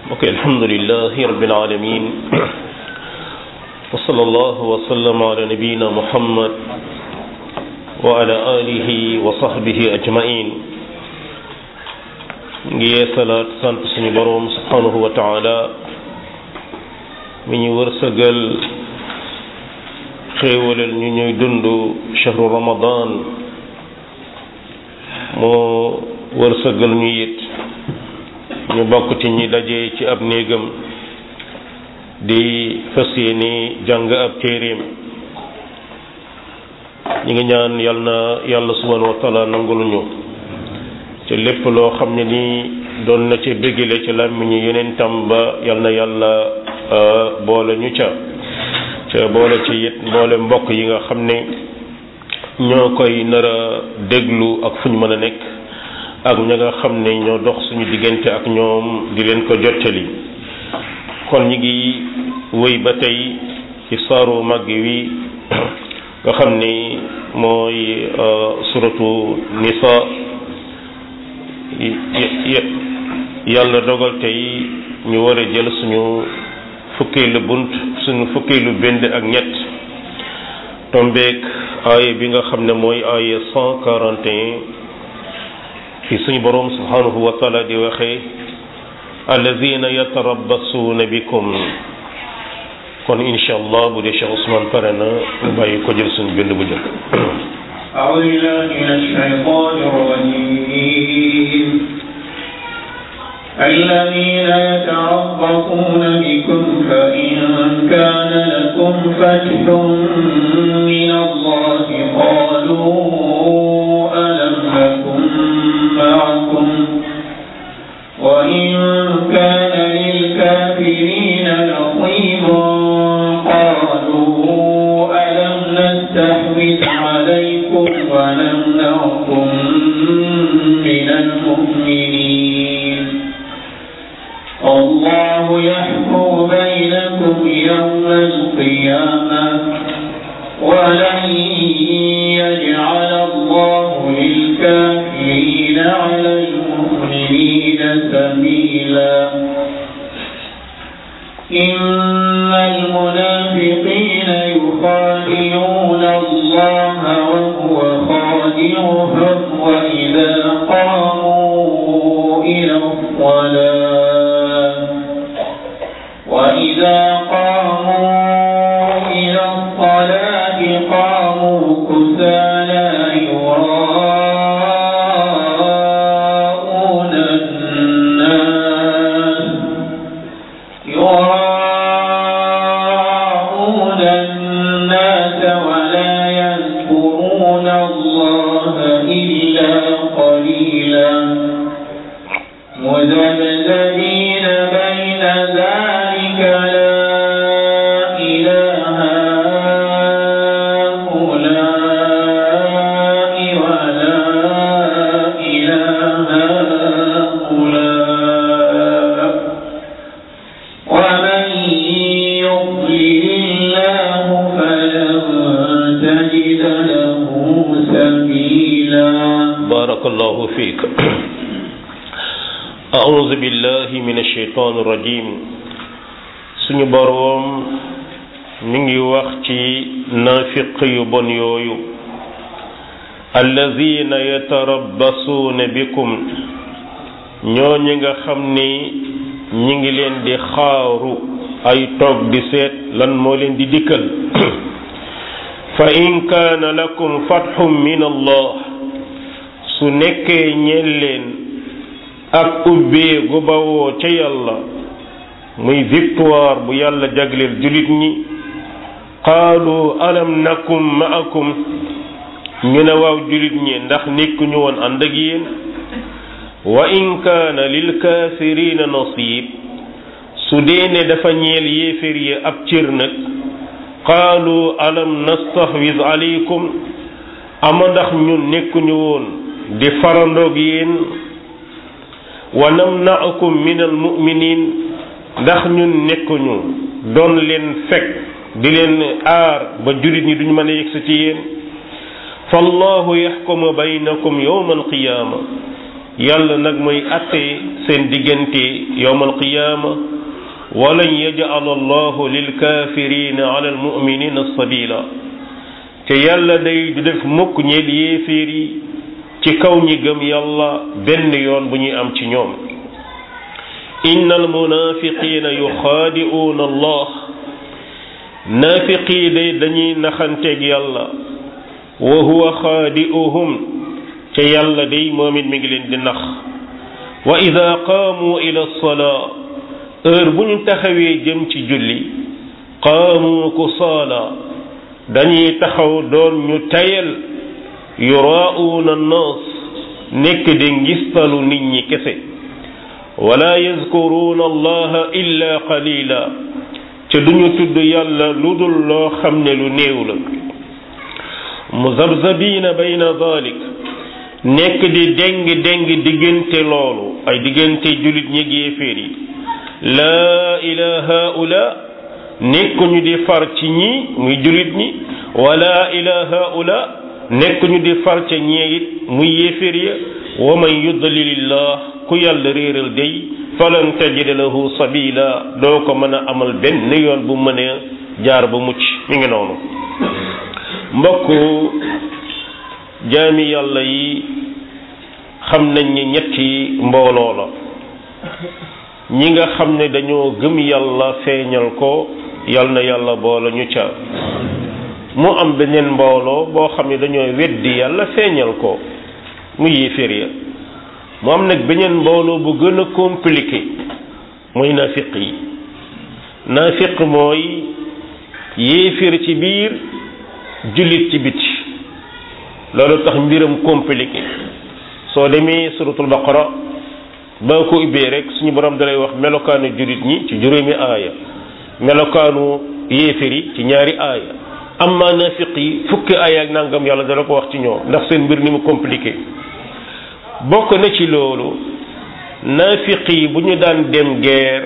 ok alhamdulilahi rabbil alamin wa sallallahu wa sallama ala nabiyina muhammad wa ala alihi wa sahbihi ajmain ngi yeesalaat sant suñu boroom subhanahu wa taala mi ñu wërsëgal xéewalal ñu ñuy dund chahru ramadan moo wërsëgal ñu it ñu bokk ci ñi daje ci ab néegam di fas yéene jàng ab téeréem ñi ngi ñaan yal na yàlla subhanahu wa taala nangul ñu te lépp loo xam ne ni doon na ci bégale ci làmmiñu yeneen tam ba yal na yàlla boole ñu ca ca boole ci it mboole mbokk yi nga xam ne ñoo koy nar a déglu ak fu ñu mën a nekk ak ña nga xam ne ñoo dox suñu diggante ak ñoom di leen ko jottali kon ñi ngi wéy ba tey ci saaru màgg wi nga xam ni mooy suratu nisa yàlla dogal tey ñu war a jël suñu fukkeelu bunt suñu fukkeelu bind ak ñett tombeek aaya bi nga xam ne mooy aaya cent quarante et un fi suñu boroom subhanahu wa taala di waxee alladina yatarabbasuuna bikum kon incha allah bu dee Cheikh Ousmane pare na ñu bàyyi ko jël suñu bind bu njëkk أعوذ بالله من الشيطان الرجيم الذين يتربصون بكم فإن كان لكم فتح من الله قالوا ألم نكن معكم وإن كان للكافرين نصيب قالوا ألم نستحوذ عليكم ونمنعكم من المؤمنين الله يحكم بينكم يوم القيامة ولن يجعل الله للكافرين على المؤمنين سبيلا إن المنافقين يخادعون الله وهو خادعهم وإذا قاموا إلى الصلاة وإذا قاموا إلى الصلاة قاموا كسالى يراءون الناس يراءون الناس ولا يذكرون الله إلا قليلا مذبذبين بين ذلك لا إله هؤلاء ولا إله هؤلاء ومن يضلل الله فلن تجد له سبيلا بارك الله فيك أعوذ بالله من الشيطان الرجيم suñu boroom mi ngi wax ci naafiq yu bon yooyu allazina yatarabbasuuna bikum ñooñu nga xam ni ñi ngi leen di xaaru ay toog di seet lan moo leen di dikkal fa in kaana lakum fatxum min allah su nekkee ñeel leen ak ubbee gu bawoo ca yàlla muy victoire bu yàlla jagleel julit ñi qaalu alam nakum ma'akum ñu ne waaw julit ñi ndax nekkuñu woon ànd ak yéen wa in kaana lil kaafirina nasib su dee ne dafa ñeel yéefér yi ab cër nag qaalu alam nastahwiz alaykum ama ndax ñun nekkuñu woon di farandoog yéen wa namna'akum min al mu'minin ndax ñun nekkuñu doon leen fekk di leen aar ba jurit ñi duñu mën a yegsi ci yéen fallahu yaxkumu baynakum yowma alqiyaama yàlla nag mooy atte seen diggante yowmal qiyaama walan yaj'ala allahu lilkafirina ala almuminina sabila te yàlla day du def mukk ñeel yéeféer yi ci kaw ñi gëm yàlla benn yoon bu ñuy am ci ñoom inna almunafiqina yuxaadi'uuna allah naafiqii day dañuy naxanteeg yàlla wa huwa xaadi'uhum ca yàlla day moom it mi ngi leen di nax wa ida qaamu ila salaa heure bu ñu taxawee jëm ci julli qaamu kusaala dañuy taxaw doon ñu tayal yuraa'uuna annaas nekk di ngistalu nit ñi kese wala yazkuruuna allaha illa qalila ca duñu tudd yàlla lu dul loo xam ne lu néew la muzabzabiina bayna dalik nekk di déng déng diggante loolu ay diggante jullit ñi yéeféer yi laa ilaa haula nekkuñu di far ci ñi muy jullit ñi wala ilaa haula nekkuñu di far ca ñee it muy yéeféer ya wa man yudlilillah ku yàlla réeral day falan tajida lahu sabila doo ko mën a amal benn yoon bu mën a jaar ba mucc mi ngi noonu mbokk jaami yàlla yi xam nañ ni ñetti mbooloo la ñi nga xam ne dañoo gëm yàlla feeñal ko yal na yàlla boole ñu ca mu am beneen mbooloo boo xam ne dañoo weddi yàlla feeñal ko mu yéeféer ya mu am nag beneen mbooloo bu gën a compliqué mooy naafiq yi naafiq mooy yéeféer ci biir jullit ci biti loolu tax mbiram compliqué soo demee suratul baqara ba ko ubbee rek suñu borom dalay wax melokaanu jullit ñi ci juróomi aaya melokaanu yéeféer yi ci ñaari aaya amma naafiq yi fukki aaya ak nangam yàlla dala ko wax ci ñoom ndax seen mbir ni mu compliqué bokk na ci loolu naafiq yi bu ñu daan dem guerre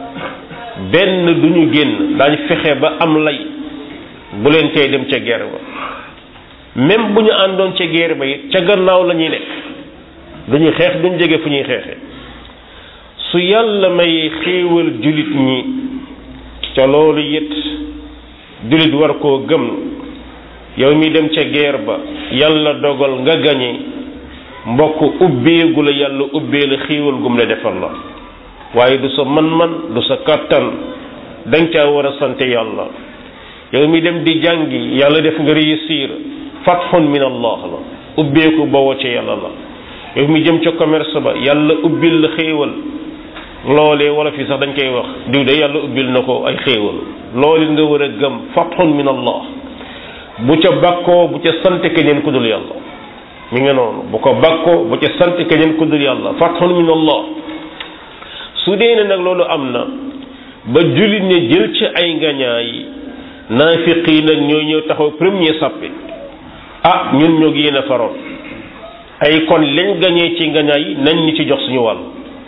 benn du ñu génn daañ fexe ba am lay bu leen tey dem ca guerre ba même bu ñu àndoon ca guerre ba it ca gannaaw la ñuy nekk duñu xeex duñ jege fu ñuy xeexe su yàlla may xéewal jullit ñi ca loolu it jullit war koo gëm yow mi dem ca guerre ba yàlla dogal nga gañe mbokk ubbeegu la yàlla ubbee la xéewal gum la defal la waaye du sa man-man du sa kàttan danga caa war a sant yàlla yow mi dem di jàngi yàlla def nga réussir fathun min allah la ubbeeku bawoo ca yàlla la yow mi jëm ca commerce ba yàlla ubbil la xéewal loolee wala fi sax dañ koy wax diw de yàlla ubbil na ko ay xéewal loolu nga war a gëm fathun min allah bu ca bakkoo bu ca sant keneen ku dul yàlla mi ngi noonu bu ko bakkoo bu ca sant keneen ku dul yàlla fathun min allah su dee ne nag loolu am na ba jullit ne jël ci ay ngañaay naafiq yi nag ñoo ñëw taxaw premier sàppe ah ñun ñoo yéen a faroon ay kon lañ gañee ci ngañaay yi nañ ñu ci jox suñu wàll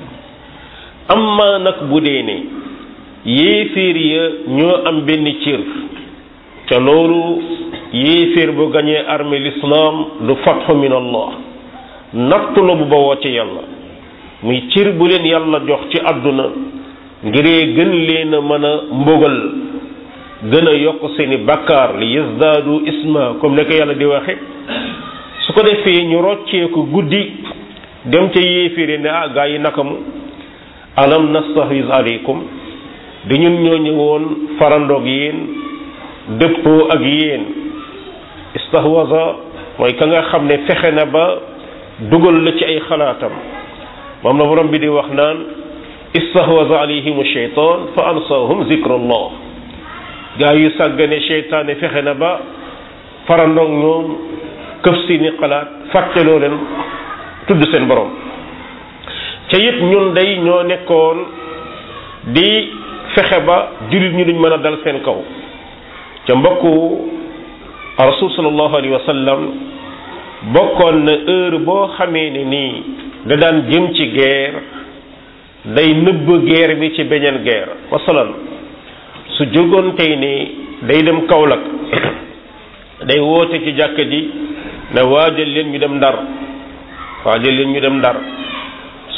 amma nag bu dee ne yéeféer ya ñoo am benn cër ca loolu yéeféer bu gañee armée l'islam du fathu min allah nattu la bu bawoo ci yàlla muy cër bu leen yàlla jox ci àdduna ngiree gën leen a mën a mbugal gën a yokk seeni bakkaar li yazdaadu isma comme ne ko yàlla di waxe su ko defee ñu rocceeku guddi dem ca yéeféere ne ah gaa yi nakamu alam nastahwiz aleykum di ñun ñoo ñëwoon farandoog yéen dëppoo ak yéen istahwaza mooy ka nga xam ne fexe na ba dugal la ci ay xalaatam moom la borom bi di wax naan istahwaza alayhim sheytan fa ansahum zikrullah gaa yu sàggane cheytaane fexe na ba farandoog ñoom këf si ni xalaat fàtteloo leen tudd seen borom ca it ñun day ñoo nekkoon di fexe ba jullit ñu duñ mën a dal seen kaw ca mbokku rasul sallallahu alayhi wa sallam bokkoon na heure boo xamee ne nii da daan jëm ci guerre day nëbb guerre bi ci beneen guerre masalan su jógoon tey ni day dem Kaolack day woote ci jàkka ji ne waajal leen ñu dem ndar waajal leen ñu dem ndar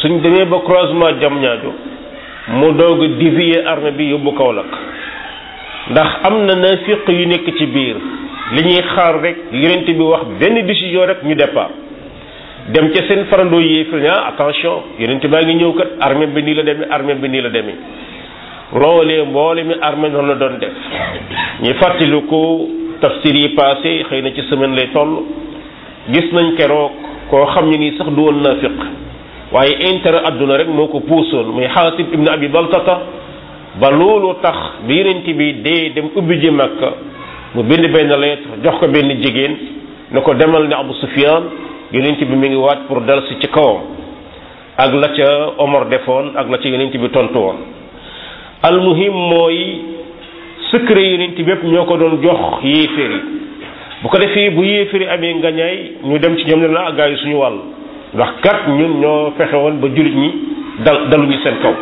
suñ demee ba croisement jam ñaajo mu doog a dévier armée bi yóbbu Kaolack ndax am na nafiq yu nekk ci biir li ñuy xaar rek yonent bi wax benn décision rek ñu départ dem ca seen farandoo yéefir ne ah attention yonent baa ngi ñëw kat armée bi nii la demee armée bi nii la demee loolee mboole mi armée noonu la doon def ñu fàttali ko tafsir yi passé xëy na ci semaine lay toll gis nañ keroog koo xam ne nii sax du woon nafiq waaye intérêt adduna rek moo ko puusoon muy xaatib ibn abi baltata ba loolu tax bi yonent bi dee dem ubbi ji makka mu bind benn lettre jox ko benn jigéen ne ko demal ne abu sufyan yonent bi mi ngi waat pour dal si ci kawam ak la ca omar defoon ak la ca yonent bi tontu woon almuhim mooy secret yonent bi yépp ñoo ko doon jox yéeféer yi bu ko defee bu yéeféer yi amee ngañaay ñu dem ci ñoom ne la gaa yi suñu wàll ndax kat ñun ñoo fexe woon ba jullit ñi dal daluñu seen kaw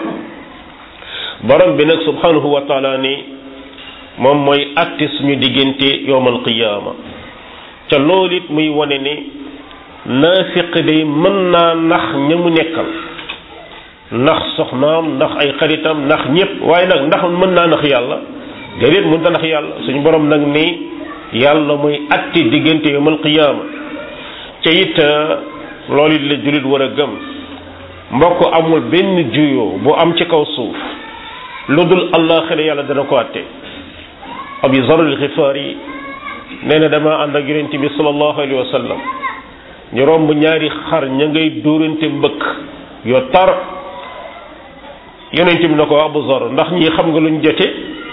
borom bi nag subhanahu wa taala ni moom mooy atte suñu diggante yowmal qiyaama ca loolu it muy wane ne naafiq day mën naa nax ña mu nekkal ndax soxnaam ndax ay xaritam ndax ñépp waaye nag ndax mën naa nax yàlla déedéet mën ta nax yàlla suñu borom nag ni yàlla muy atte diggante yowmal qiyaama ca it loolu it la jullit war a gëm mbokk amul benn juyoo bu am ci kaw suuf lu dul àllaaxira yàlla dana ko atte abi zar al xifaari nee na dama ànd ak yonent bi sallallahu alayhi wa sallam ñu romb ñaari xar ña ngay dóorante mbëkk yoo tar yonent bi na ko abu zar ndax ñi xam nga luñ jote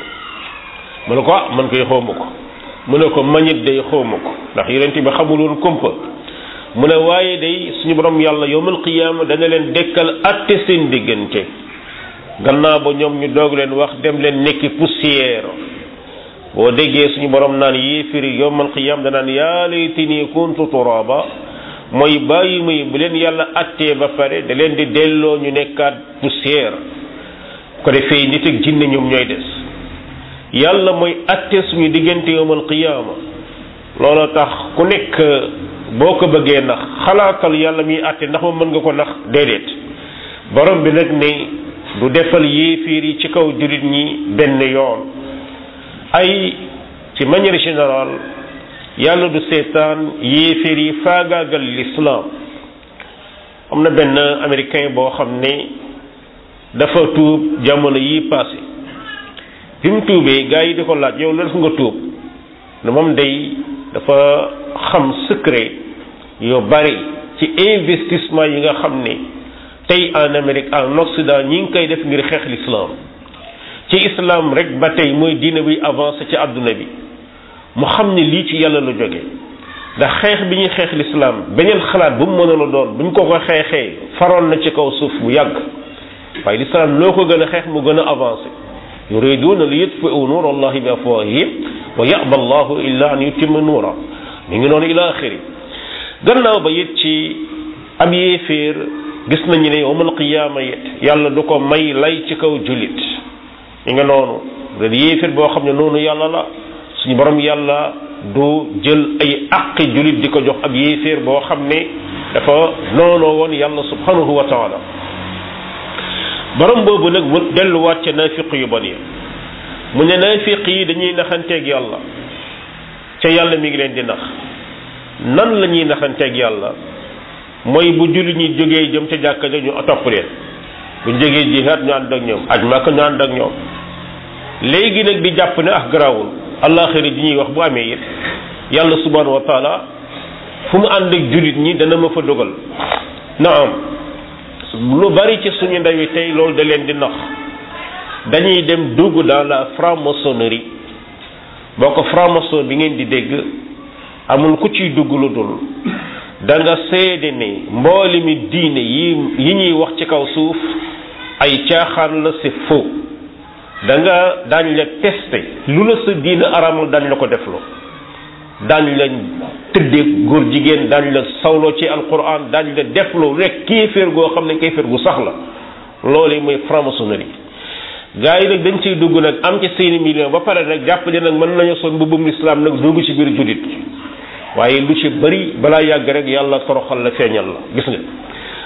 mu ne ko ah man koy xawma ko mu ne ko mañit day xawma ko ndax yonent bi xamul woon kumpa mu ne waaye day suñu borom yàlla yowmal qiyaama dana leen dekkal atte seen diggante gannaaw ba ñoom ñu doog leen wax dem leen nekki poussière boo déggee suñu borom naan yéefiri yowmal qiyaama danaan yaa laytanii kuntu turaaba mooy bàyyi muy bu leen yàlla attee ba pare da leen di delloo ñu nekkaat poussière ko defee nit ak jinne ñoom ñooy des yàlla mooy atte suñu diggante yowmal qiyaama looloo tax ku nekk boo ko bëggee nax xalaatal yàlla miy àtte ndax ma mën nga ko nax déedéet borom bi nag ne du defal yéefiir yi ci kaw jullit ñi benn yoon ay ci manière générale yàlla du seetaan yéefiir yi faagaagal l'islam am na benn américain boo xam ne dafa tuub jamono yi passé bi mu tuubee gars yi di ko laaj yow la def nga tuub ne moom day dafa xam secret yu bari ci investissement yi nga xam ne tey en Amérique en Occident ñi ngi koy def ngir xeex l'islam ci islam rek ba tey mooy diine buy avancé ci àdduna bi mu xam ne lii ci yàlla la jóge ndax xeex bi ñuy xeex l'islam beneen xalaat bu mu mënoon a doon bu ñu ko ko xeexee faroon na ci kaw suuf bu yàgg waaye l'islam loo ko gën a xeex mu gën a avancé yuriduna li yutfi'u nuur allahi bi afwahihim wa ya'ba allahu illa an yutimma nuura mi ngi noonu ila axiri gannaaw ba it ci ab yéeféer gis nañu ne yawmal qiyaama it yàlla du ko may lay ci kaw jullit mi nga noonu ren yéeféer boo xam ne noonu yàlla la suñu borom yàlla du jël ay àqi jullit di ko jox ab yéeféer boo xam ne dafa noonoo woon yàlla subhanahu wa taala borom boobu nag mu delluwaat ca naafiq yu bon yi mu ne naafiq yi dañuy naxanteeg yàlla ca yàlla mi ngi leen di nax nan la ñuy naxanteeg yàlla mooy bu julli ñi jógee jëm ca jàkka ja ñu topp leen bu ñu jógee jihaat ñu ànd ak ñoom aj Makka ñu ànd ak ñoom léegi nag di jàpp ne ah garaawul àllaaxira ji ñuy wax bu amee it yàlla subhanahu wa taala fu mu ànd ak jullit ñi dana ma fa dogal naam lu bari ci suñu ndaw yi tey loolu da leen di nax dañuy dem dugg dans la franc-maçonnerie boo ko franc-maçon bi ngeen di dégg amul ku ciy dugg lu dul da nga seede ne mbooli mi diine yi yi ñuy wax ci kaw suuf ay caaxaan la c'est faux da nga daañ la testé lu la sa diine aramal daañ la ko defloo daañ la tëddee góor jigéen daañ la sawloo ci alquran daañ la defloo rek kéeféer goo xam ne kéeféer gu sax la loolu mooy franc-maçonnerie gaa yi nag dañ ciy dugg nag am ci seeni million ba pare nag jàpp ne nag mën nañu sol mbubbum lislaam nag dugg ci biir jullit waaye lu ci bëri balaa yàgg rek yàlla toroxal la feeñal la gis nga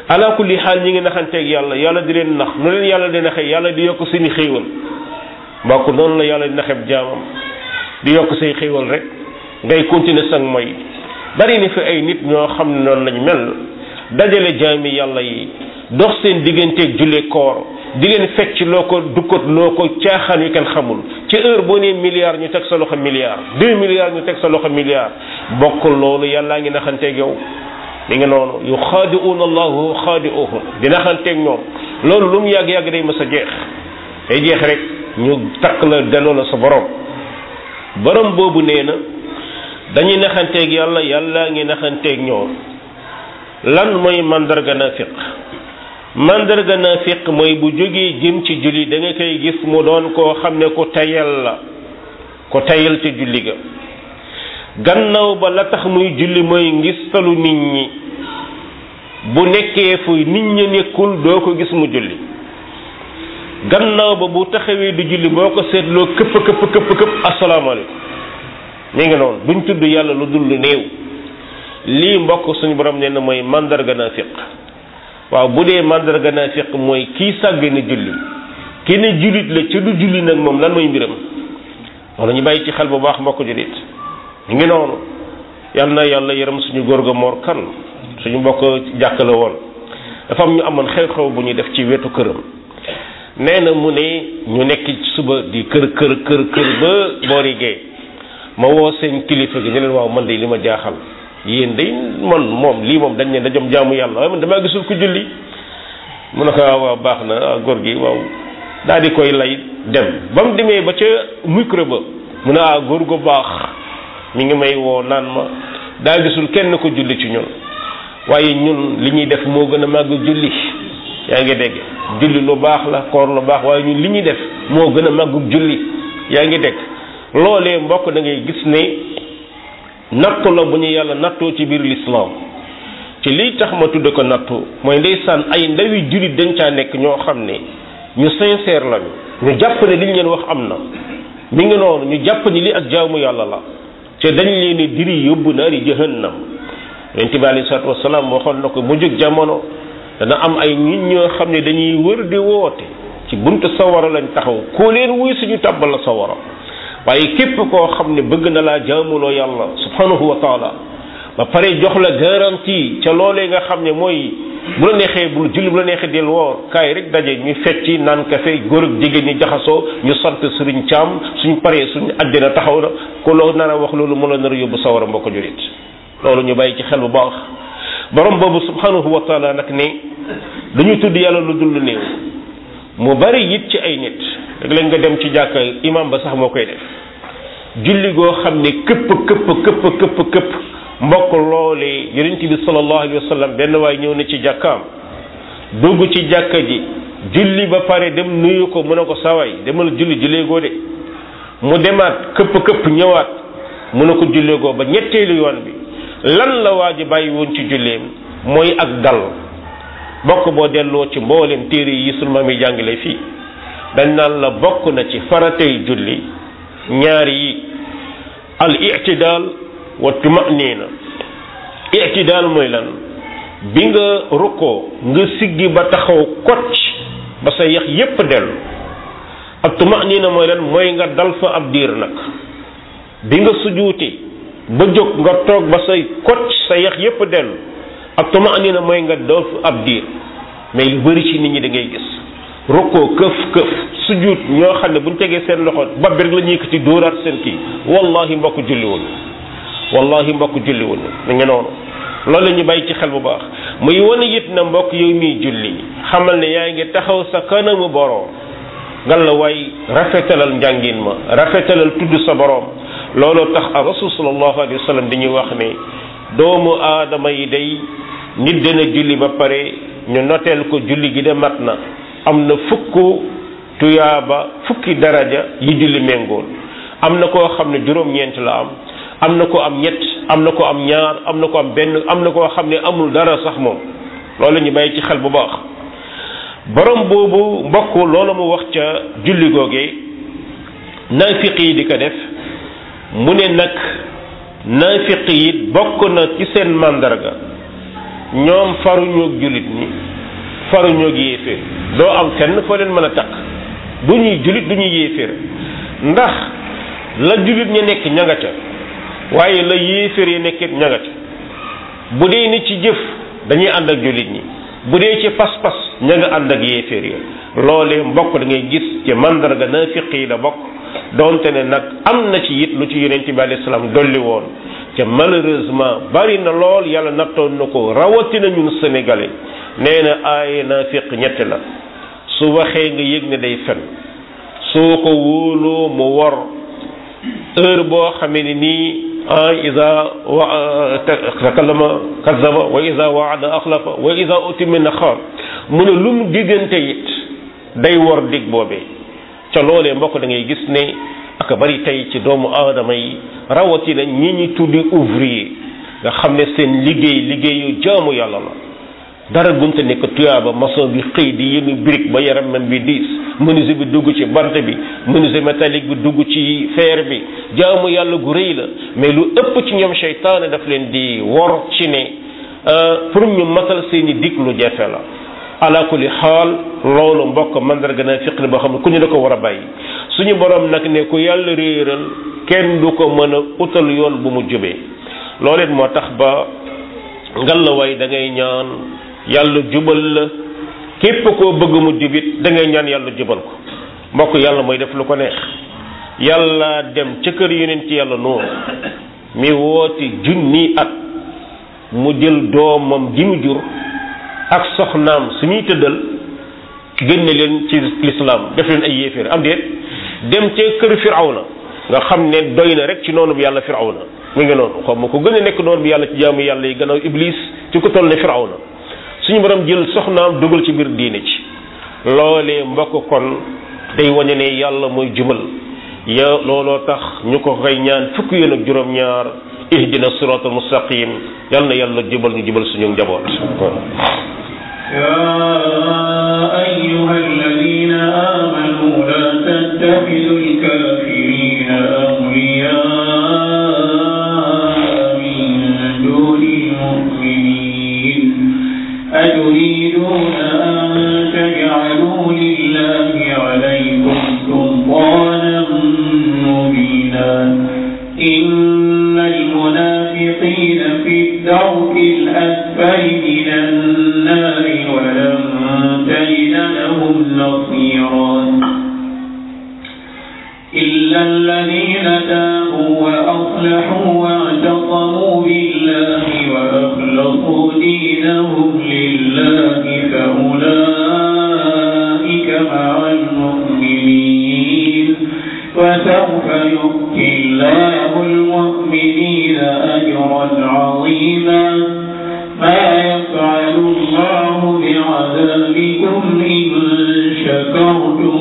ala kulli xaal ñi ngi naxanteeg yàlla yàlla di leen nax nu leen yàlla di naxee yàlla di yokk seeni xéewal mbokk noonu la yàlla di naxeb jaamam di yokk say xéewal rek ngay continuer sang mooy bari ni fi ay nit ñoo xam ne noonu lañ mel dajale jaami yàlla yi dox seen digganteeg julle koor di leen fecc loo ko dukkat loo ko caaxaan yu kenn xamul ci heure boo nee milliard ñu teg sa loxo milliard deux milliards ñu teg sa loxo milliard bokk loolu yàllaa ngi naxanteeg yow mi ngi noonu yu xaadi'uuna allahu xaadi'uhum di naxanteeg ñoom loolu lu mu yàgg-yàgg day mës a jeex day jeex rek ñu takk la delloo la sa borom borom boobu nee na dañuy naxanteeg yàlla yàllaa ngi naxanteeg ñoom lan mooy mandarga nafiq mandarga nafiq mooy bu jógee jëm ci julli da nga koy gis mu doon koo xam ne ku tayal la ku tayal ci julli ga gannaaw ba la tax muy julli mooy ngistalu nit ñi bu nekkee fu nit ñi nekkul doo ko gis mu julli gannaaw ba bu taxawee di julli boo ko seetloo këpp këpp këpp këpp asalaamaaleykum mi ngi noonu duñ tudd yàlla lu dul lu néew lii mbokk suñu borom nee na mooy mandarga naafiq waaw bu dee mandarga naafiq mooy kii sàgg ne julli ki ne jullit la ca du julli nag moom lan mooy mbiram wala ñu bàyyi ci xel bu baax mbokk jullit ñu ngi noonu yal na yàlla yërëm suñu góor ga moor kan suñu mbokk jàkk la woon dafa am ñu amoon xew-xew bu ñuy def ci wetu këram nee na mu ne ñu nekk suba di kër kër kër kër ba boori gee ma woo seen kilifa gi ñu leen waaw man de li ma jaaxal yéen day man moom lii moom dañ ne dajom jaamu yàlla waaye man damaa gisul ko julli mu ne ko waaw baax na góor gi waaw daal di koy lay dem ba mu demee ba ca micro ba mu ne ah góor gu baax mi ngi may woo naan ma daa gisul kenn ko julli ci ñun waaye ñun li ñuy def moo gën a màgg julli yaa ngi dégg julli lu baax la koor lu baax waaye ñun li ñuy def moo gën a màgg julli yaa ngi dégg loolee mbokk da ngay gis ne nattu la bu ñu yàlla nattoo ci biir lislaam ci lii tax ma tudd ko nattu mooy ndeysaan ay ndawi jullit dañ caa nekk ñoo xam ne ñu sincère lañu ñu jàpp ne li ñu leen wax am na mi ngi noonu ñu jàpp ni li ak jaamu yàlla la te dañ leen di diri yóbbu naari jahannam yonent bi alei salatu wasalaam waxoon na ko mu jóg jamono dana am ay nit ñoo xam ne dañuy wër di woote ci buntu sawara lañ taxaw koo leen wuy suñu tàbbal la sawara waaye képp koo xam ne bëgg na laa jaamuloo yàlla subhanahu wa taala ba pare jox la garantie ca loolee nga xam ne mooy bu la neexee bul julli bu la neexee del woor kaay rek daje ñu fecci naan kafe góor ak jigéen ñi jaxasoo ñu sant sëriñ caam suñ paree suñ àddina taxaw na ku loo nar a wax loolu mu la nar a yóbbu sawara mbokk julit loolu ñu bàyyi ci xel bu baax borom boobu subhanahu wa taala nag ne dañu tudd yàlla lu dul lu néew mu bari it ci ay nit léeg-léeg nga dem ci jàkka imam ba sax moo koy def julli goo xam ne këpp këpp këpp këpp këpp mbokk loolee yonent bi sallallahu alayhi wa sallam benn waay ñëw na ci jàkkaam dugg ci jàkka ji julli ba pare dem nuyu ko mu ne ko sawaay demal julli julleegoo de mu demaat këpp këpp ñëwaat mu ne ko julleegoo ba ñetteelu yoon bi lan la waa ji bàyyi woon ci julleem mooy ak dal bokk boo delloo ci mboolem téere yi sunu maam yi jàngale fii dañ naan la bokk na ci faratay julli ñaar yi al i'tidaal wa tumanina i'tidaal mooy lan bi nga rukkoo nga siggi ba taxaw kocc ba sa yax yépp dellu ak tumanina mooy lan mooy nga dal fa ab diir nag bi nga sujuuti ba jóg nga toog ba say kocc sa yax yépp dellu ak tumanina mooy nga dal fa ab diir mais lu bari ci nit ñi da ngay gis rukkoo këf këf sujjuut ñoo xam ne bu ñu tegee seen loxo ba bi rek la ñuy yëkkati dóoraat seen kii wallahi mbokk julliwul wallahi mbokk julliwul mi ngi noonu loolu la ñu bàyyi ci xel bu baax muy wane it na mbokk yow miy julli xamal ne yaa ngi taxaw sa kanamu boroom ngal la waay rafetalal njàngin ma rafetalal tudd sa boroom looloo tax a rasul sallallahu alayhi wa sallam dañuy wax ne doomu aadama yi day nit dana julli ba pare ñu noteel ko julli gi de mat na am na fukk tuyaaba fukki daraja yi julli méngool am na koo xam ne juróom-ñeent la am am na ko am ñett am na ko am ñaar am na ko am benn am na koo xam ne amul dara sax moom loolu ñu bàyyi ci xel bu baax borom boobu mbokk loolu mu wax ca julli googee naafiq yi di ko def mu ne nag naafiq yi bokk na ci seen màndarga ñoom faruñoog jullit ñi faruñoog yéeféer doo am fenn foo leen mën a takk du ñuy jullit du ñuy yéeféer ndax la jullit ña nekk ñanga ca waaye la yéeféer yi nekkit ñanga ca bu dee ni ci jëf dañuy ànd ak jullit ñi bu dee ci pas-pas ña nga ànd ak yéeféer yi loolee mbokk da ngay gis ci mandarga naafiq yi la bokk donte ne nag am na ci it lu ci yonent bi alayhi salaam dolli woon te malheureusement bari na lool yàlla nattoon na ko rawatina ñun sénégalais nee na ay naafiq ñett la su waxee nga yëg ne day fen soo ko wóoloo mu wor heure boo xamee ne nii ah isa wa takallama kazaba wa isa waada axlafa wa isa utimina xaar mu ne lu mu diggante it day wor dig boobee ca loolee mbokk da ngay gis ne ak bari tey ci doomu aadama yi rawatina ñi ñi tuddi ouvrier nga xam ne seen liggéey liggéeyu jaamu yàlla la dara gunte nekk tuyaaba maçon bi xëy di yëngu brique ba yaramam bi diis menuisier bi dugg ci bant bi menuisier métallique bi dugg ci fer bi jaamu yàlla gu rëy la mais lu ëpp ci ñoom seytaane daf leen di wor ci ne pour ñu matal seeni dig lu jafe la ala kulli xaal loolu mbokk mandarga na fiq boo xam ne ku ñu da ko war a bàyyi suñu borom nag ne ku yàlla réeral kenn du ko mën a utal yoon bu mu jubee loolu it moo tax ba ngallaawaay da ngay ñaan yàlla jubal la képp koo bëgg mu jubit da ngay ñaan yàlla jubal ko mbokk yàlla mooy def lu ko neex yàlla dem ca kër yonent yàlla noonu mi wooti junni at mu jël doomam ji mu jur ak soxnaam suñuy tëddal génne leen ci lislaam def leen ay yéeféer am déet dem ca kër firawna nga xam ne doy na rek ci noonu bi yàlla firawna mi ngi noonu xaw ma ko gën a nekk noonu bi yàlla ci jaamu yàlla yi gannaaw iblis ci ko toll ne firawna suñu borom jël soxnaam dugal ci biir diine ci loolee mbokk kon day wañe ne yàlla mooy jubal ya looloo tax ñu ko koy ñaan fukki yoon ak juróom-ñaar ihdina siratal mustaqim yal na yàlla jubal ñu jubal suñu njaboot يا أيها الذين آمنوا لا تتخذوا الكافرين أولياء من دون المؤمنين أتريدون أن تجعلوا لله عليكم سلطانا مبينا إن المنافقين في الدرك الأسفل من النار ولن تجد لهم نصيرا إلا الذين تابوا وأصلحوا واعتصموا بالله وأخلصوا دينهم لله فأولئك مع المؤمنين وسوف يؤتي الله المؤمنين أجرا عظيما ما يفعل الله بعذابكم إن شكرتم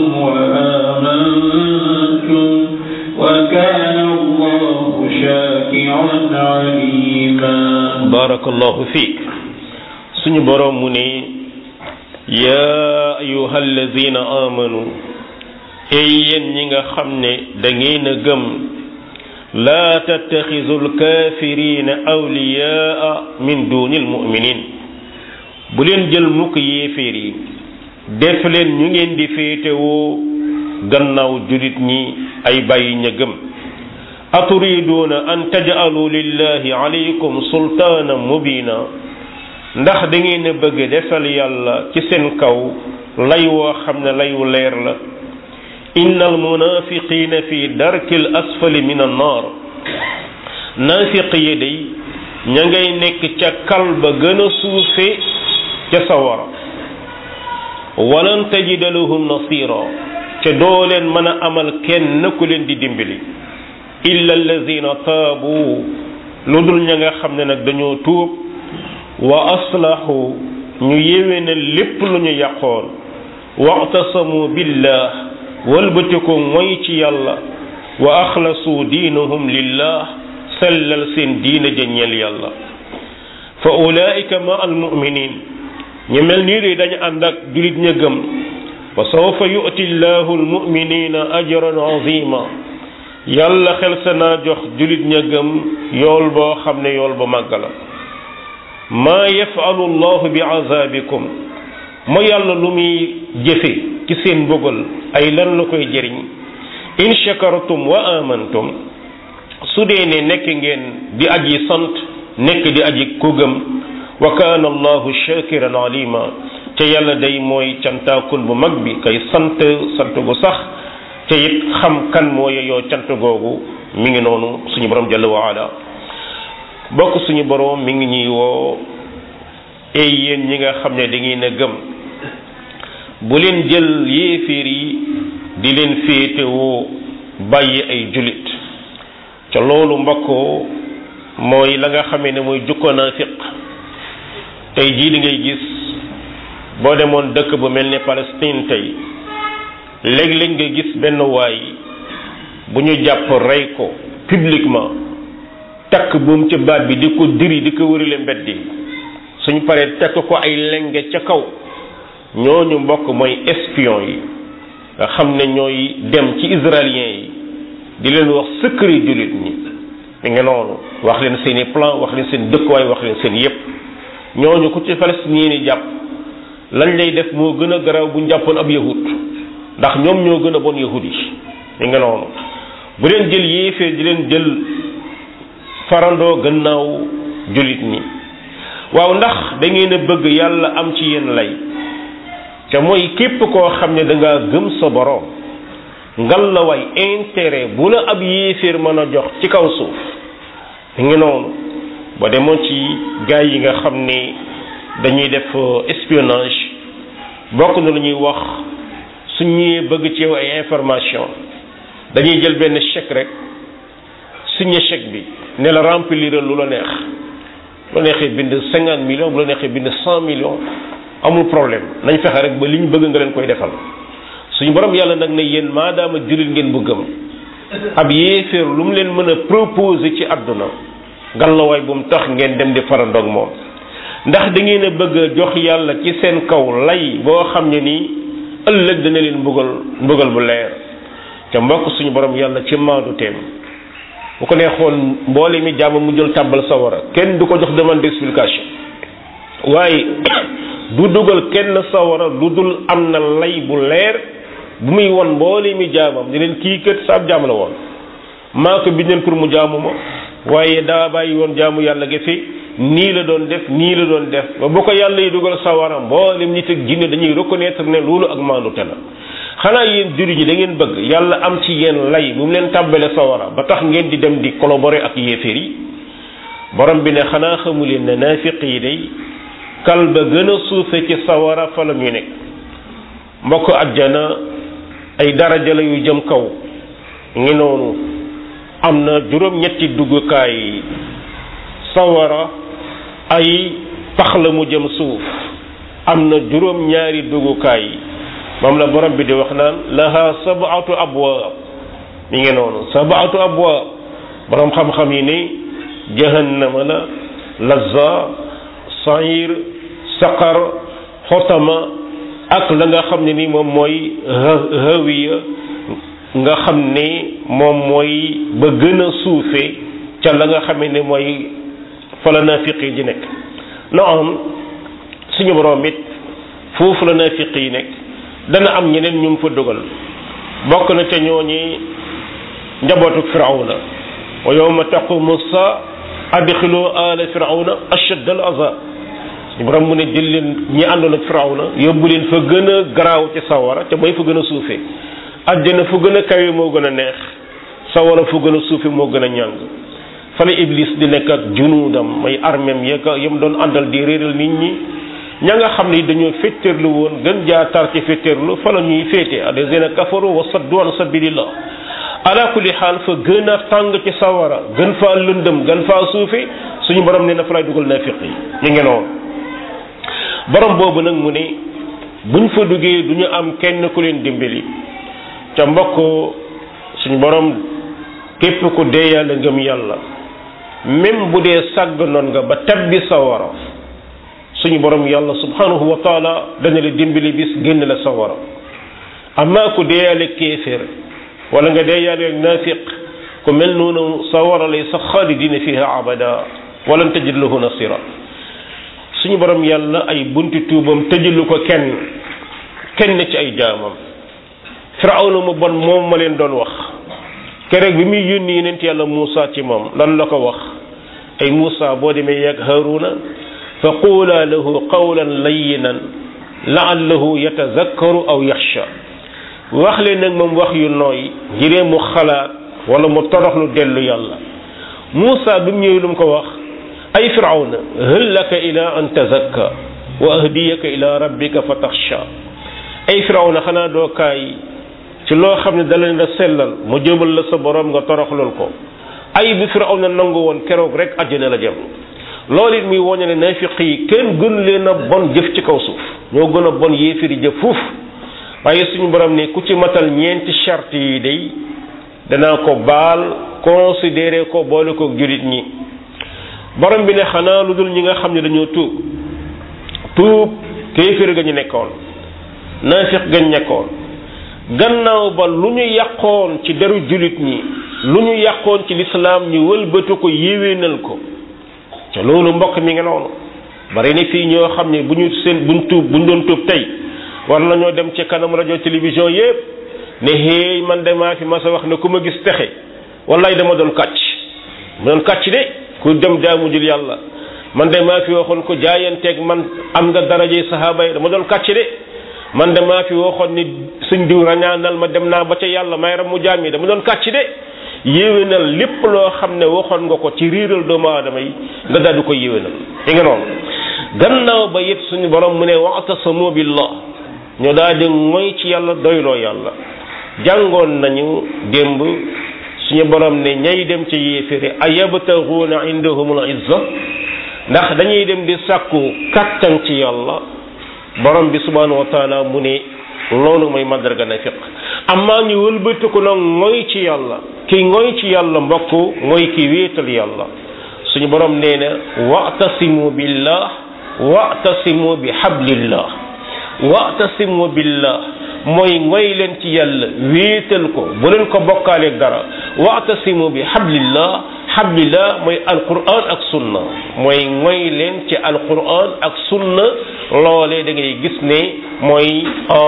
وآمنتم وكان الله شاكرا عليما barakallahu fiik suñu borom mu ne yaa ayuha alladina amanu ey yéen ñi nga xam ne da ngeen a gëm laa tattaxisu alkafirina awliyaa min duni almuminin bu leen jël mukk yéeféer yi def leen ñu ngeen di féetewoo gannaaw julit ñi ay bàyyi ña gëm aturiduuna an taj'alu lillahi alaykum sultaana mubina ndax da ngeen a bëgg defal yàlla ci seen kaw lay woo xam ne layu leer la inna almunafiqina fi darki l asfali min annar naafiq yi day ña ngay nekk ca kal ba gën a suufe ca sawara walan tajida lahum nasira ca doo leen mën a amal kenn ku leen di dimbali illa allazina taabu lu dul ña nga xam ne nag dañoo tuub wa aslahu ñu yéwénal lépp lu ñu yàqoon wa'tasamu billah walbatiku moy ci yàlla wa axlasu diinahum lillah sellal seen diina jëñeel yàlla fa ulaika ma almuminin ñu mel nii de dañu ànd ak julit ña gëm wa sawfa yu'ti llahu almuminina ajran azima yàlla xel sa naa jox julit ña gëm yool boo xam ne yool ba màgg la maa yafalu llahu bi azabikum moo yàlla lu muy jëfe ci seen mbugal ay lan la koy jëriñ in shakartum wa amantum su dee ne nekk ngeen di aji sant nekk di aji ku gëm wa kaana allahu shakiran alima te yàlla day mooy cantaakun bu mag bi kay sant sant gu sax te it xam kan moo yeyoo cant googu mi ngi noonu suñu borom jalla wa ala bokk suñu borom mi ngi ñuy woo ay yéen ñi nga xam ne da ngeen a gëm bu leen jël yéeféer yi di leen féetewoo bàyyi ay julit ca loolu mbokk mooy la nga xamee ne mooy jukko naafiq tey jii li ngay gis boo demoon dëkk bu mel ne Palestine tey léeg-léeg nga gis benn waay bu ñu jàpp rey ko publiquement takk buum ci baat bi di ko diri di ko wërile mbeddi suñ paree tekk ko ay lenge ca kaw ñooñu mbokk mooy espion yi nga xam ne ñooy dem ci israélien yi di leen wax secret jullit ñi mi nga noonu wax leen seen i plan wax leen seen dëkkuwaay wax leen seen yépp ñooñu ku ci palestiniens yi jàpp lañ lay def moo gën a garaaw bu ñu jàppoon ab yahud ndax ñoom ñoo gën a bon yahud yi mi nga noonu bu leen jël yéefee di leen jël farandoo gannaaw jullit ñi waaw ndax da ngeen a bëgg yàlla am ci yéen lay te mooy képp koo xam ne da ngaa gëm sa borom ngal la way intérêt bu la ab yéeféer mën a jox ci kaw suuf mi ngi noonu ba demoon ci gaay yi nga xam ne dañuy def espionnage bokk na lu ñuy wax su ñëwee bëgg ci yow ay information dañuy jël benn chèque rek signé chèque bi ne la remplir lu la neex bu la neexee bind cinquante millions bu la neexee bind cent millions amul problème nañ fexe rek ba li ñu bëgg nga leen koy defal suñu borom yàlla nag ne yéen maadaama jullit ngeen bu gëm ab yéeféer lu mu leen mën a proposer ci àdduna gàllawaay bu mu tax ngeen dem di farandoog moom ndax da ngeen a bëgg a jox yàlla ci seen kaw lay boo xam ne nii ëllëg dana leen mbugal mbugal bu leer te mbokk suñu borom yàlla ci maandu teem bu ko neexoon mboole mi jàmm mu jël tàbbal sawara kenn du ko jox demande d'explication waaye du dugal kenn sawara lu dul am na lay bu leer bu muy won mboole mi jaamam di leen kii kët saab jaam la woon maa ko bindeen pour mu jaamu ma waaye daa bàyyi woon jaamu yàlla ga fi nii la doon def nii la doon def ba bu ko yàlla yi dugal sawara mboolem nit ak jinne dañuy reconnaître ne loolu ak maandute la xanaa yéen juri ñi da ngeen bëgg yàlla am ci yéen lay bu mu leen tàbbale sawara ba tax ngeen di dem di collaborer ak yéeféer yi borom bi ne xanaa xamu leen ne naafiq yi day kal ba gën a suufe ci sawara fa la ñu nekk mbokk ajjana ay daraja la yu jëm kaw ngi noonu am na juróom-ñetti duggukaay sawara ay pax la mu jëm suuf am na juróom-ñaari duggukaay moom la borom bi di wax naan laha sab'atu abwaab mi ngi noonu sab'atu abwaab borom xam-xam yi ni jahannama la lazza sair saqar xotama ak la nga xam ne ni moom mooy hawiya nga xam ne moom mooy ba gën a suufe ca la nga xamee ne mooy fa la naafiq yi di nekk na am suñu borom it foofu la naafiq yi nekk dana am ñeneen ñu mu fa dugal bokk na ca ñooñi njabootu firawna wa yawma taqumu saa adxilu ala firawna ashadd al azab suñu borom mu ne jël leen ñi àndoon ak firawna yóbbu leen fa gën a garaaw ci sawara te mooy fa gën a suufe àjjana fu gën a kawe moo gën a neex sawara fu gën a suufe moo gën a ñàng fa la iblis di nekk ak junuudam may armem yeka yam doon àndal di réeral nit ñi ña nga xam ne dañoo féttéerlu woon gën jaa tar ci féttéerlu fa la ñuy féete alladina kafaru wa saddu an sabilillah ala kulli xaal fa gën a tàng ci sawara gën faa lëndëm gën faa suufe suñu borom ne na fa lay dugal naafiq yi ñu ngi noonu borom boobu nag mu ne buñ fa duggee du ñu am kenn ku leen dimbali ca mbokk suñu borom képp ku dee yàlla ngëm yàlla même bu dee sàgg noon nga ba tabbi sawara suñu borom yàlla subhanahu wa taala dana la dimbali bis génn la sawara amaa ku dee yàlla kéeféer wala nga dee yàlla ak naafiq ku mel noonu sawara lay sax xaalidina fiha abada walan tajid lahu nasira suñu borom yàlla ay bunti tuubam tëjalu ko kenn kenn ci ay jaamam firawna mu bon moom ma leen doon wax keroog bi muy yónni yonent yàlla Muusa ci moom lan la ko wax ay Muusa boo demee yegg Haaruna fa quula lahu qawlan layyinan la'allahu yatazakkaru aw yaxsha wax leen nag moom wax yu nooy ngiree mu xalaat wala mu toroxlu dellu yàlla Muusa bi mu ñëwee lu mu ko wax ay firawna hal laka ila an tazakka wa ahdiyaka ila rabbika fa taxsha ay firawna xanaa doo kaay ci loo xam ne dala la sellal mu jëmal la sa borom nga toroxlul ko ay bi firawna nangu woon keroog rek àjjana la jëm loolu it muy woñe ne naafiq yi kenn gën leen a bon jëf ci kaw suuf ñoo gën a bon yéefiri jëf fuuf waaye suñu borom ne ku ci matal ñeenti charte yi day danaa ko baal considéré ko boole ko julit ñi borom bi ne xanaa lu dul ñi nga xam ne dañoo tuub tuub kéeféer ga ñu nekkoon naafiq gañ nekkoon gannaaw ba lu ñu yàqoon ci deru julit ñi lu ñu yàqoon ci lislaam ñu wëlbatu ko yéwénal ko te loolu mbokk mi nga noonu bari na fii ñoo xam ne bu ñu seen buñ tuub buñ doon tuub tey war nañoo dem ci kanam rajo télévision yépp ne hey man de maa fi ma sa wax ne ku ma gis texe wallaay dama doon kàcc ma doon kàcc de ku dem jaamu jul yàlla man de maa fi waxoon ko jaayanteeg man am nga daraje sahaaba yi dama doon kàcc de man de maa fi waxoon ni suñ diw rañaanal ma dem naa ba ca yàlla may ram mu jaam yi dama doon kàcc de yéwénal lépp loo xam ne waxoon nga ko ci riiral doomu aadama yi nga daal di ko yéwénal i nga noonu gannaaw ba yëpp suñu borom mu ne wa'tasamu billah ñu daal di mooy ci yàlla doyloo yàlla jàngoon nañu démb suñu borom ne ñay dem ci yéeféri ayabtaxuuna indahumul izza ndax dañuy dem di sàkku kattan ci yàlla borom bi subhanahu wa taala mu ne loolu mooy mandarga nafiq amaa ñu wëlbatiku nag mooy ci yàlla ki ngoy ci yàlla mbokk mooy ki wéetal yàlla suñu borom nee na wa'tasimu billah wa'tasimu bi hablillah wa'tasimu billah mooy ngoy leen ci yàlla wéetal ko bu leen ko bokkaaleeg dara wa'tasimu bi hablillah hablillah mooy alquran ak sunna mooy ngoy leen ci alquran ak sunna loolee da ngay gis ne mooy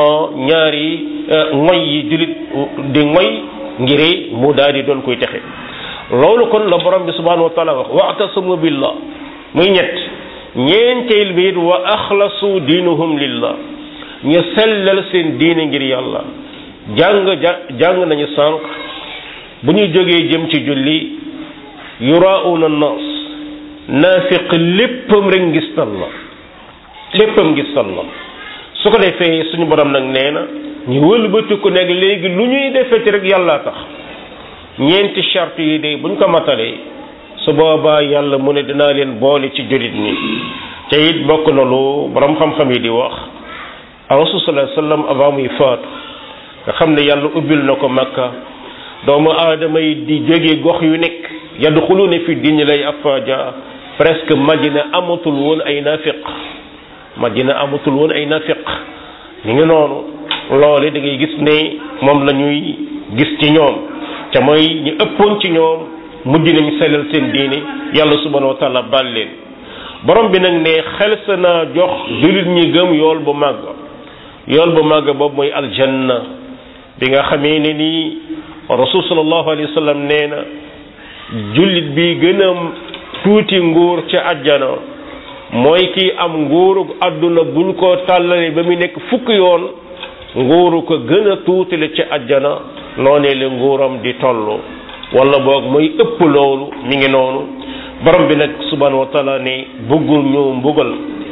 ñaari ngoy yi julit di ngoy ngiri mu daal di doon koy texe loolu kon la borom bi subhanahu wa taala wax wa'tasimu billah muy ñett ñeenteel bi it wa axlasu diinuhum lillah ñu sellal seen diine ngir yàlla jàng jàng nañu sànq bu ñu jógee jëm ci julli yurauna nas naafiq léppam rek ngistal la léppam ngistal la su ko defee suñu borom nag nee na ñu wëlbati ko nag léegi lu ñuy defeti rek yàllaa tax ñeenti charte yi de buñ ko matalee su boobaa yàlla mu ne dinaa leen boole ci jullit ñi te it bokk na lu borom xam-xam yi di wax rasul sallallahu alayhi wasallam avant muy faatu nga xam ne yàlla ubbil na ko makka doomu aadama yi di jóge gox yu nekk yadxuluna fi diini lay afaaja presque madina amatul woon ay nafiq madina amatul woon ay nafiq ni ngi noonu loole da ngay gis ne moom la ñuy gis ci ñoom te mooy ñu ëppoon ci ñoom mujj nañ sellal seen diine yàlla subhanahu wa taala baal leen borom bi nag ne xel sa naa jox jullit ñi gëm yool bu màgg yool bu màgg boobu mooy aljanna bi nga xamee ne nii rasul sallallahu alayhi wa sallam nee na jullit bi gën a tuuti nguur ca àjjana mooy kii am nguuru àdduna buñ ko tàllalee ba mu nekk fukk yoon nguuru ko gën a tuutile ca àjjana noonee la nguuram di toll wala boog mooy ëpp loolu mi ngi noonu borom bi nag subhanahu wa taala ne bëggul ñu mbugal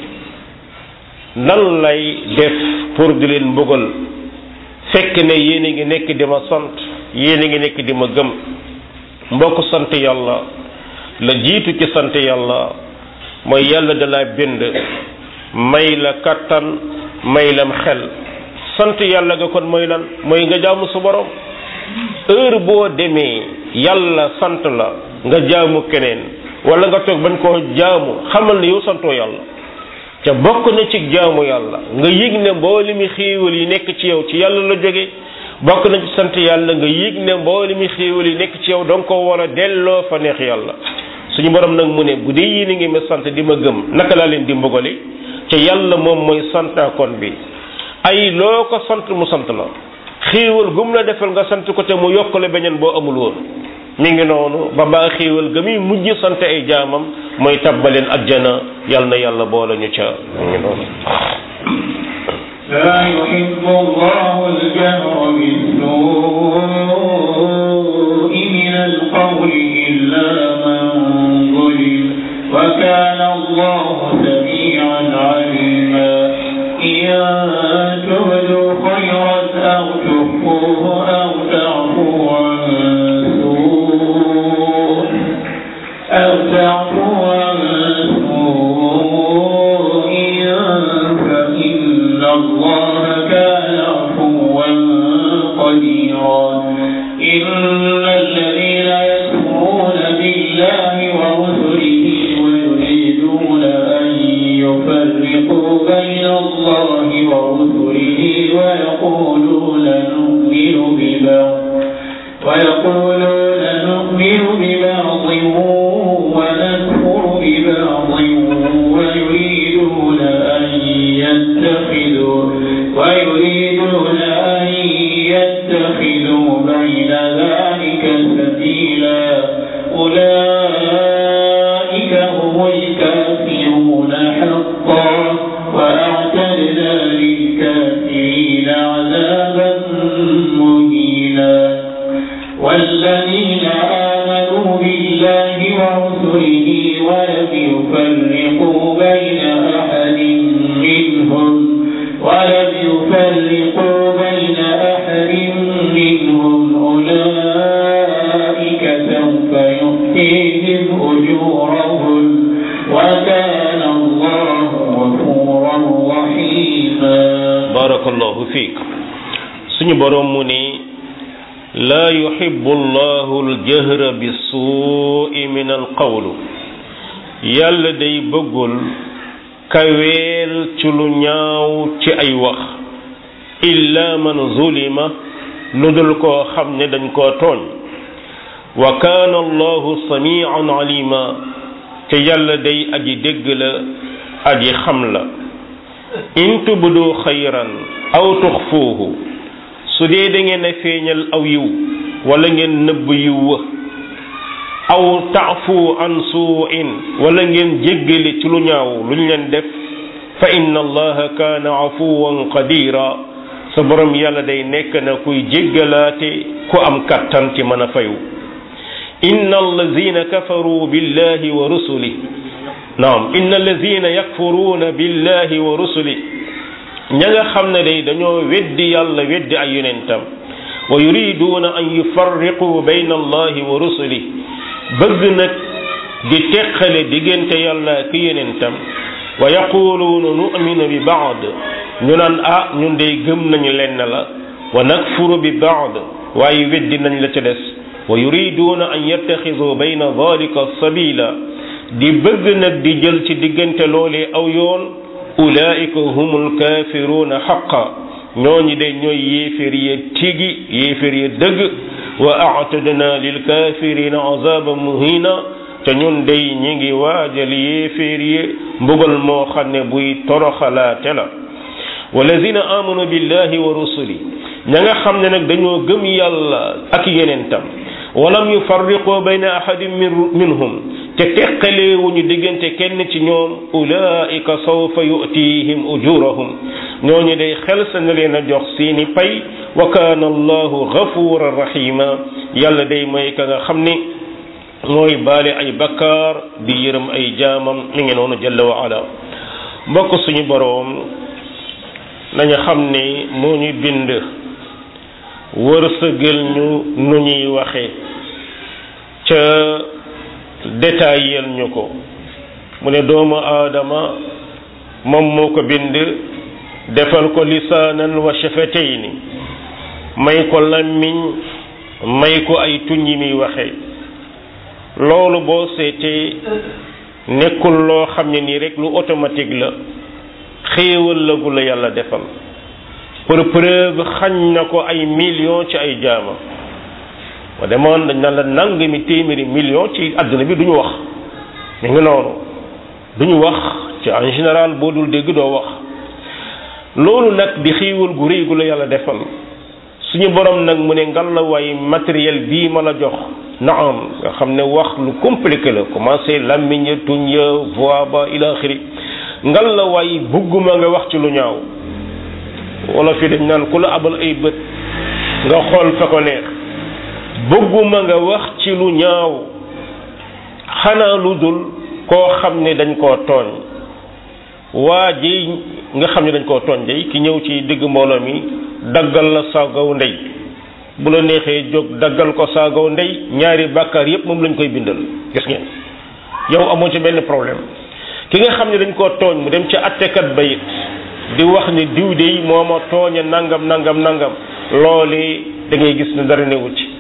nan lay def pour di leen mbugal fekk ne yéen a ngi nekk di ma sant yéen a ngi nekk di ma gëm mbokk sant yàlla la jiitu ci sant yàlla mooy yàlla da la bind may la kattan may lam xel sant yàlla nga kon mooy lan mooy nga jaamu sa borom heure boo demee yàlla sant la nga jaamu keneen wala nga toog bañ koo jaamu xamal ne yow santoo yàlla ca bokk na ci jaamu yàlla nga yëg ne mbooli mi xéewal yi nekk ci yow ci yàlla la jóge bokk na ci sant yàlla nga yëg ne mbooli mi xéewal yi nekk ci yow danga ko war a delloo fa neex yàlla suñu borom nag mu ne bu dee yéen a ngi ma sant di ma gëm naka laa leen di mbugale te yàlla moom mooy santaakoon bi ay loo ko sant mu sant la xéewal gum la defal nga sant ko te mu yokkale beneen boo amul woon mi ngi noonu ba baa xéewal ga muy mujj sant ay jaamam mooy tabbaleen ajjana yàlla na yàlla boole ñu ca mi ngi noonu لا يحب الله الجهر بالسوء من القول إلا من ظلم وكان الله سميعا عليما إن تبدوا خيرا أو تخفوه أو تعفو عن سوء أو تعفو عن سوء فإن الله كان عفوا قديرا إن الذين يكفرون بالله ورسله ويريدون أن يفرقوا بين الله ورسله ويقولون نؤمن ببعض ويقولون نؤمن ببعض ونكفر ببعض ويريدون أن يتخذوا ويريدون أن يتخذوا بين ذلك سبيلا أولئك هم الكافرون حقا وأعتدنا للكافرين عذابا مهينا والذين آمنوا بالله ورسله ولم يفرقوا بين أحد منهم ولم يفرقوا بين أحد منهم أولئك سوف يؤتيهم أجورهم وكان الله غفورا رحيما barakallahu fiik suñu borom mu ni laa yuhibbu llahu aljahra bisuui min alqawlu yàlla day bëggul kaweel ci lu ñaaw ci ay wax illa man zulima lu dul koo xam ne dañ koo tooñ wa kaana allahu samian alima te yàlla day aji dégg la aji xam la in tubdu xayran aw tuxfuuhu su dee da ngeen a feeñal aw yiw wala ngeen nëbb yiw wa aw taafu an suuin wala ngeen jéggale ci lu ñaaw luñ leen def fa inna allaha kaana afuwan qadira sa borom yàlla day nekk na kuy jéggalaate ku am kattan ci mën a fayu inna allazina kafaru billahi wa rusuli naam inna allazina yakfuruuna billahi wa rusuli ña nga xam ne day dañoo weddi yàlla weddi ay yonentam wa yuriduuna an yufarriqu bayna allahi wa rusuli bëgg nag di teqale diggante yàlla ak yonentam wa yaquluuna nu'minu bi baad ñu naan ah ñun day gëm nañu lenn la wa nakfuru bi baad waaye weddi nañ la ca des wa yuriduuna an yattaxidu bayna dalika sabila di bëgg nag di jël ci diggante loolee aw yoon ulaika humul kaafiruuna xaqa ñooñu de ñooy yéefér ya tigi yéefér ya dëgg wa aatadna lil kaafirina azaban muhina te ñun day ñi ngi waajal yéeféer yi mbugal moo xam ne buy toroxalaate la walladina amanu billahi wa rusuli ña nga xam ne nag dañoo gëm yàlla ak yenentam walam yufarriqu bayna ahadin minhum te teqaleewuñu diggante kenn ci ñoom ulaika sawfa yu'tihim ujurahum ñooñu day xel sa na leen a jox seeni pay wa kaana allahu gafuran rahima yàlla day mooy ka nga xam ni mooy baale ay bakkaar di yërëm ay jaamam mi ngi noonu jalla wa ala mbokk suñu boroom nañu xam ni moo ñu bind wërsëgal ñu nu ñuy waxe ca détaillel ñu ko mu ne doomu aadama moom moo ko bind defal ko lisaanan wa shafatayni may ko làmmiñ may ko ay tuñ yi muy waxe loolu boo seetee nekkul loo xam ne nii rek lu automatique la xéewal la gu la yàlla defal pour preuve xañ na ko ay millions ci ay jaama ma demoon dañ naan la nangami téeméeri million ci àdduna bi duñu wax mi ngi noonu duñu wax ci en général boo dul dégg doo wax loolu nag di xiiwal gu rëy gu la yàlla defal suñu borom nag mu ne ngalawaay matériel bii ma la jox naam nga xam ne wax lu compliqué la commencé làmmiñ ya tuñ ya voix ba ila axiri ngalawaay bugguma nga wax ci lu ñaaw wala fi dañ naan ku la abal ay bët nga xool fa ko neex bëgguma nga wax ci lu ñaaw xanaa lu dul koo xam ne dañ koo tooñ waa ji nga xam ne dañ koo tooñ day ki ñëw ci digg mbooloo mi daggal la saagaw ndey bu la neexee jóg daggal ko saagaw ndey ñaari bàkkaar yépp moom lañ koy bindal gis ngeen yow amoo ci benn problème ki nga xam ne dañ koo tooñ mu dem ci attekat ba it di wax ni diw de moo ma tooñe nangam nangam nangam loole da ngay gis ne dara newu ci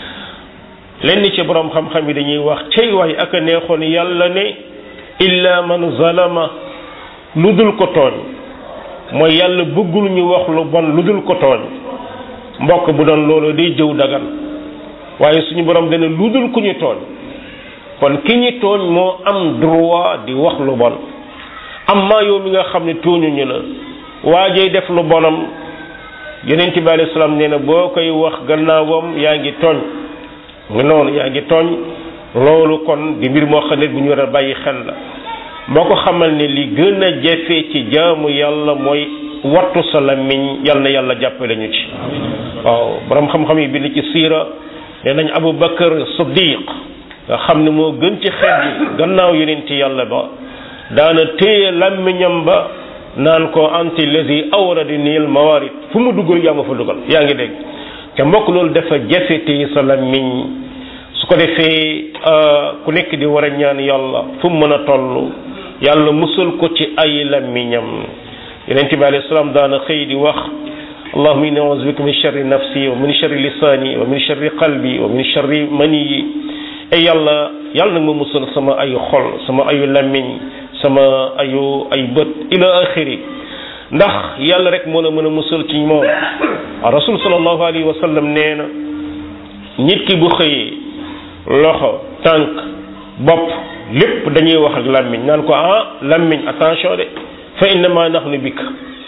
lenn ci borom xam-xam yi dañuy wax cey waay ak a neexoon yàlla ne illa man zalama lu dul ko tooñ mooy yàlla bëggul ñu wax lu bon lu dul ko tooñ mbokk bu doon loolu day jëw dagan waaye suñu borom dana lu dul ku ñu tooñ kon ki ñu tooñ moo am droit di wax lu bon amma yow mi nga xam ne tooñuñu la waajee def lu bonam yonent bi alayhi salaam nee na boo koy wax gannaawam yaa ngi tooñ nga noonu yaa ngi tooñ loolu kon di mbir moo xam ne bu ñu war a bàyyi xel la moo ko xamal ne li gën a jafe ci jaamu yàlla mooy wattu sa làmmiñ yal na yàlla jàppale ñu ci waaw borom xam-xam yi bind ci siira nee nañ Abu Bakar Siddiq nga xam ne moo gën ci xeet bi gannaaw yonent yàlla ba daana téye làmmiñam ba naan ko anti lazi awradi niil mawarid fu mu duggal yaa ma fa dugal yaa ngi dégg te mbokk loolu dafa jafe téye sa làmmiñ su ko defee ku nekk di war a ñaan yàlla fu mu mën a toll yàlla musal ko ci ay làmmiñam yonent bi alayhi salaam daana xëy di wax allahumma inni a'udhu bika min sharri nafsi wa min sharri lisani wa min sharri qalbi wa min sharri maniyi ay yàlla yàlla nag ma musal sama ayu xol sama ayu làmmiñ sama ayu ay bët ila axiri ndax yàlla rek moo la mën a musal ci moom rasul sallallahu alayhi wa sallam nee na nit ki bu xëyee loxo tànk bopp lépp dañuy wax ak làmmiñ naan ko ah làmmiñ attention de fa innama nahnu bika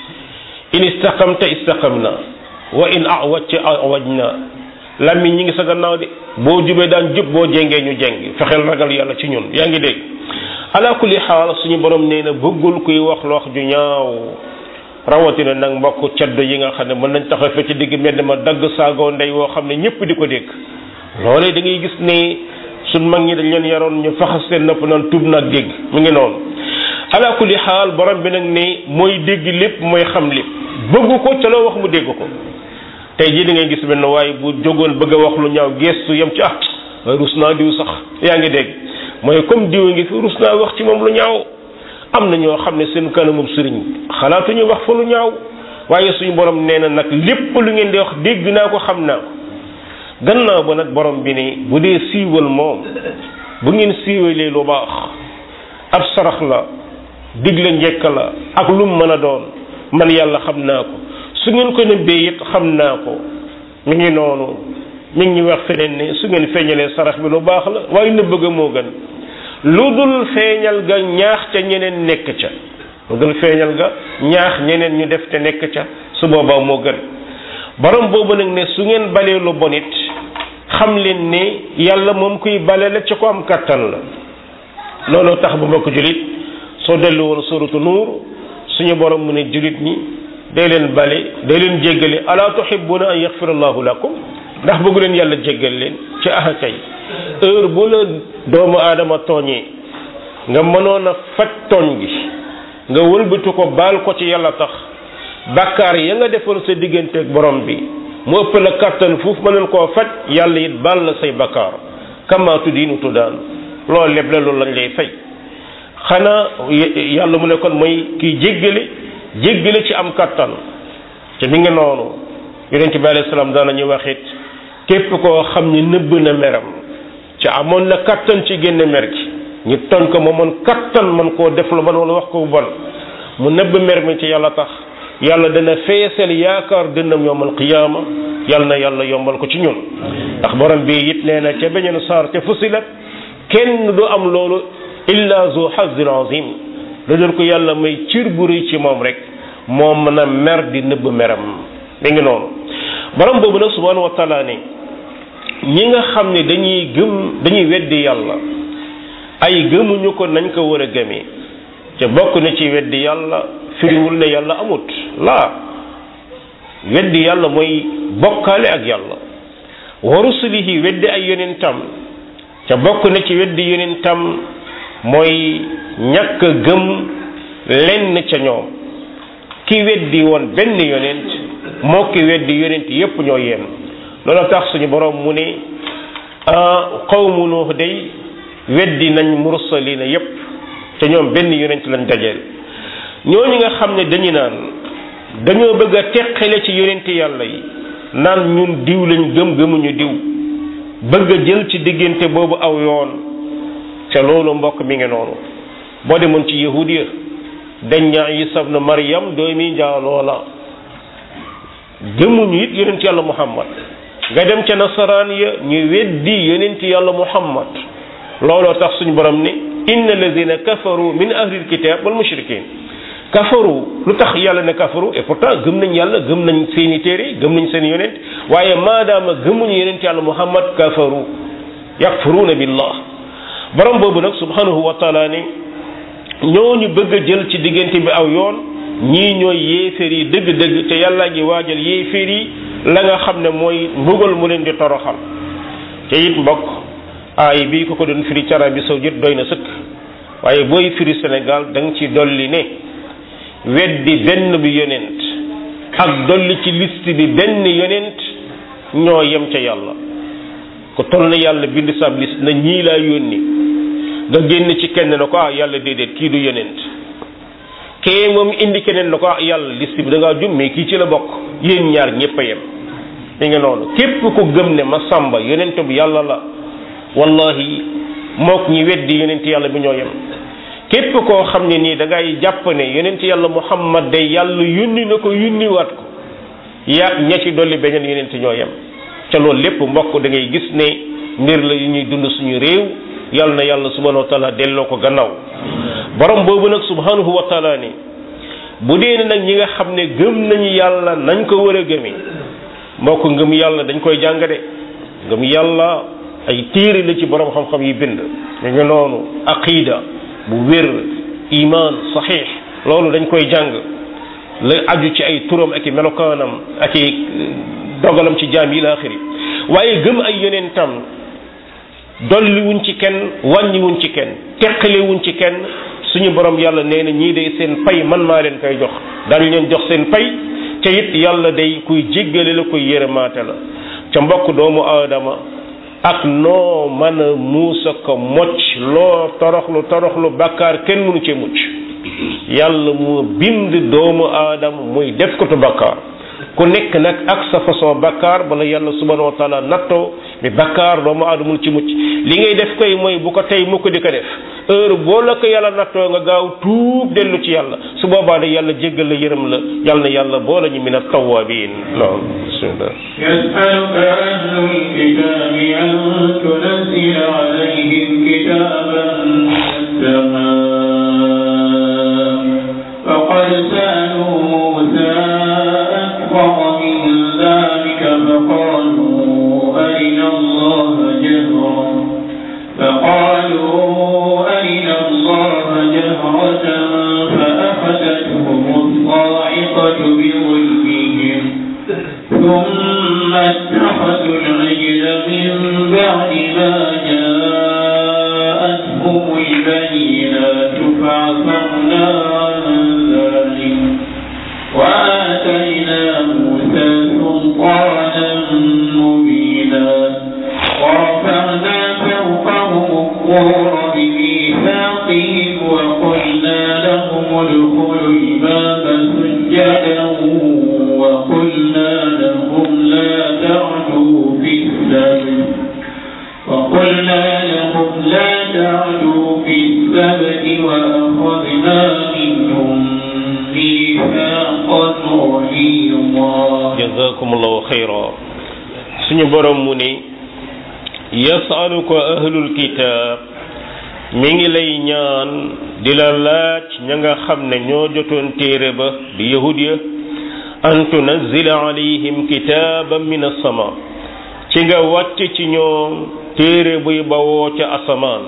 in istaqamta istaqamna wa in awajta awajna làmmiñ ñi ngi sa gannaaw de boo jubee daan jub boo jengee ñu jeng fexeel ragal yàlla ci ñun yaa ngi dégg ala kulli xaal suñu borom nee na bëggul kuy wax lu wax ju ñaaw rawatina nag mbokk caddo yi nga xam ne mën nañ taxaw fe ci digg mbedd ma dagg saagoo ndey woo xam ne ñëpp di ko dégg loolee da ngay gis ne suñ mag ñi dañ leen yaroon ñu faxas seen nopp naan tuub nag dégg mu ngi noonu ala kulli xaal borom bi nag ne mooy dégg lépp mooy xam lépp bëggu ko ca loo wax mu dégg ko tey jii da ngay gis benn waaye bu jógoon bëgg a wax lu ñaaw gestu yem ci ah waaye rus naa diw sax yaa ngi dégg mooy comme diw ngi fi rus naa wax ci moom lu ñaaw am na ñoo xam ne seen kanamum sëriñ xalaatuñu wax fa lu ñaaw waaye suñu borom nee na nag lépp lu ngeen di wax dégg naa ko xam naa ko gannaaw ba nag borom bi ne bu dee siiwal moom bu ngeen siiwalee lu baax ab sarax la digle njekk la ak lu mu mën a doon man yàlla xam naa ko su ngeen ko nëbbee it xam naa ko mi ngi noonu mi ngi wax feneen ne su ngeen feeñalee sarax bi lu baax la waaye nëbb ga moo gën lu dul feeñal ga ñaax ca ñeneen nekk ca lu dul feeñal ga ñaax ñeneen ñu def te nekk ca su boobaa moo gën borom boobu nag ne su ngeen balee lu bon it xam leen ne yàlla moom kuy bale la ci ko am kattan la looloo tax ba mbokk julit soo dellu woon suratu nuur suñu borom mu ne julit ñi day leen bale day leen jéggale ala tuhibbuna an yaghfira allahu lakum ndax bëggu leen yàlla jéggal leen ci aha kay heure bu la doomu aadama tooñee nga mënoon a faj tooñ gi nga wëlbatu ko baal ko ci yàlla tax bàkkaar ya nga defoon sa diggante ak borom bi mu ëpp la kàttan foofu mënoon koo faj yàlla it baal la say bàkkaar kama tuddiinu tuddaan loolu lépp la loolu lañ lay fay xanaa yàlla mu ne kon mooy kiy jéggale jéggale ci am kàttan te mi ngi noonu yonent bi alayhi salaam daanañu wax it képp koo xam ni nëbb na meram ci amoon na kattan ci génne mer gi ñu toñ ko ma mën kattan man koo def lu bon wala wax ko bu bon mu nëbb mer mi ci yàlla tax yàlla dana feesal yaakaar dënnam yowmal qiyaama yàlla na yàlla yombal ko ci ñun ndax borom bi it nee na ca beneen saar ca fusilat kenn du am loolu illa zu hazin azim lu dul ko yàlla may cër bu rëy ci moom rek moom mën a mer di nëbb meram mi ngi noonu borom boobu nag subhanahu wa taala ne ñi nga xam ne dañuy gëm dañuy weddi yàlla ay gëmuñu ko nañ ko war a gëmee te bokk na ci weddi yàlla firiwul ne yàlla amut laa weddi yàlla mooy bokkaale ak yàlla wa rusulihi weddi ay yonentam te bokk na ci weddi yonentam mooy ñàkk gëm lenn ca ñoom ki weddi woon benn yonent moo ki weddi yonent yépp ñoo yem loolu tax suñu borom mu ne qawmu nuux day weddi nañ mursalina yépp te ñoom benn yonent lañ dajeel ñooñu nga xam ne dañu naan dañoo bëgg a teqale ci yonent yàlla yi naan ñun diw lañ gëm gëmuñu diw bëgg a jël ci diggante boobu aw yoon ca loolu mbokk mi ngi noonu boo demoon ci yahudiya dañ ñaa Isa ibn Maryam doomi njaaloo la gëmuñu it yonent yàlla Muhammad nga dem ca nasaraan ya ñu weddi yonent yàlla Muhammad looloo tax suñu borom ne inna alladina kafaru min ahlil kitab wal mushrikin kafaru lu tax yàlla ne kafaru et pourtant gëm nañ yàlla gëm nañ seeni téere gëm nañ seen yonent waaye maadaama gëmuñu yonent yàlla muhammad kafaru yakfuruuna billah borom boobu nag subhanahu wa taala ne ñooñu bëgg a jël ci diggante bi aw yoon ñii ñooy yéeféer yi dëgg-dëgg te yàlla ngi waajal yéeféer yi la nga xam ne mooy mbugal mu leen di toroxal te it mbokk aay bii ko ko doon firi ci Arabie Saoudite doy na sëkk waaye booy firi Sénégal da nga ci dolli ne weddi benn bi yonent ak dolli ci liste bi benn yonent ñoo yem ca yàlla ku toll na yàlla bind sab liste na ñii laa yónni nga génn ci kenn na ko ah yàlla déedéet kii du yonent kee moom indi keneen na ko ah yàlla liste bi da ngaa jum mais kii ci la bokk yéen ñaar ñëpp a yem mi nga noonu képp ku gëm ne ma sàmba yonent bu yàlla la wallahi mook ñi weddi yonent yàlla bi ñoo yem képp koo xam ne nii da ngay jàpp ne yonent yàlla muhammad day yàlla yónni na ko yónniwaat ko yaa ña ci dolli beneen yonent ñoo yem ca loolu lépp mbokk da ngay gis ne mbir la yu ñuy dund suñu réew yàlla na yàlla subhanahu wa taala delloo ko gannaaw borom boobu nag subhanahu wa taala ni bu dee ne nag ñi nga xam ne gëm nañu yàlla nañ ko war a gëmee mbokk ngëm yàlla dañ koy jàng de ngëm yàlla ay téere la ci borom xam-xam yi bind ñu ngi noonu aqida bu wér iman saxiix loolu dañ koy jàng la aju ci ay turam ak i melokaanam ak i dogalam ci jaam yi la axiri waaye gëm ay yonentam dolli wuñ ci kenn wàññi wuñ ci kenn teqale wuñ ci kenn suñu borom yàlla nee na ñii day seen pay man maa leen koy jox daañu leen jox seen pay ca it yàlla day kuy jéggale la kuy yërëmaate la ca mbokk doomu aadama ak noo mën a muusa ko mocc loo toroxlu toroxlu bàkkaar kenn mënu ci mucc yàlla mu bind doomu aadama muy def ko tu bàkkaar ku nekk nag ak sa façon bàkkaar bala yàlla subhanahu wa taala nattoo bi bàkkaar doomu aadama mënu ci mucc li ngay def koy mooy bu ko tey mu ko di ko def heure boo la ko yàlla nattoo nga gaaw tuub dellu ci yàlla su boobaa de yàlla jéggal la yërëm la yàlla na yàlla boole ñu min at-tawwabin non bismillah يسألك أهل الكتاب أن تنزل عليهم كتابا من السماء فقد سألوا موسى أكبر من ذلك فقالوا أرنا الله جهرا فقالوا أرنا الله جهرة فأخذتهم الصاعقة بظلمهم ثم اتخذوا العجل من بعد ما جاءتهم البينات فعفرنا عن ذلك وآتينا موسى سلطانا مبينا ورفعنا فوقهم الطور بميثاقهم وقلنا لهم ادخلوا الباب سجدا وقلنا لهم لا تعدوا في السبت وقلنا لهم لا تعدوا في السبت وأخذنا منهم ميثاقا غليظا jazakumullahu xayra suñu borom mu ne yasaluka ahlul kitab mi ngi lay ñaan di la laaj ña nga xam ne ñoo jotoon téere ba di yahud ya an tunazzila alayhim kitaaban min as-sama ci nga wàcc ci ñoom téere buy bawoo ca asamaan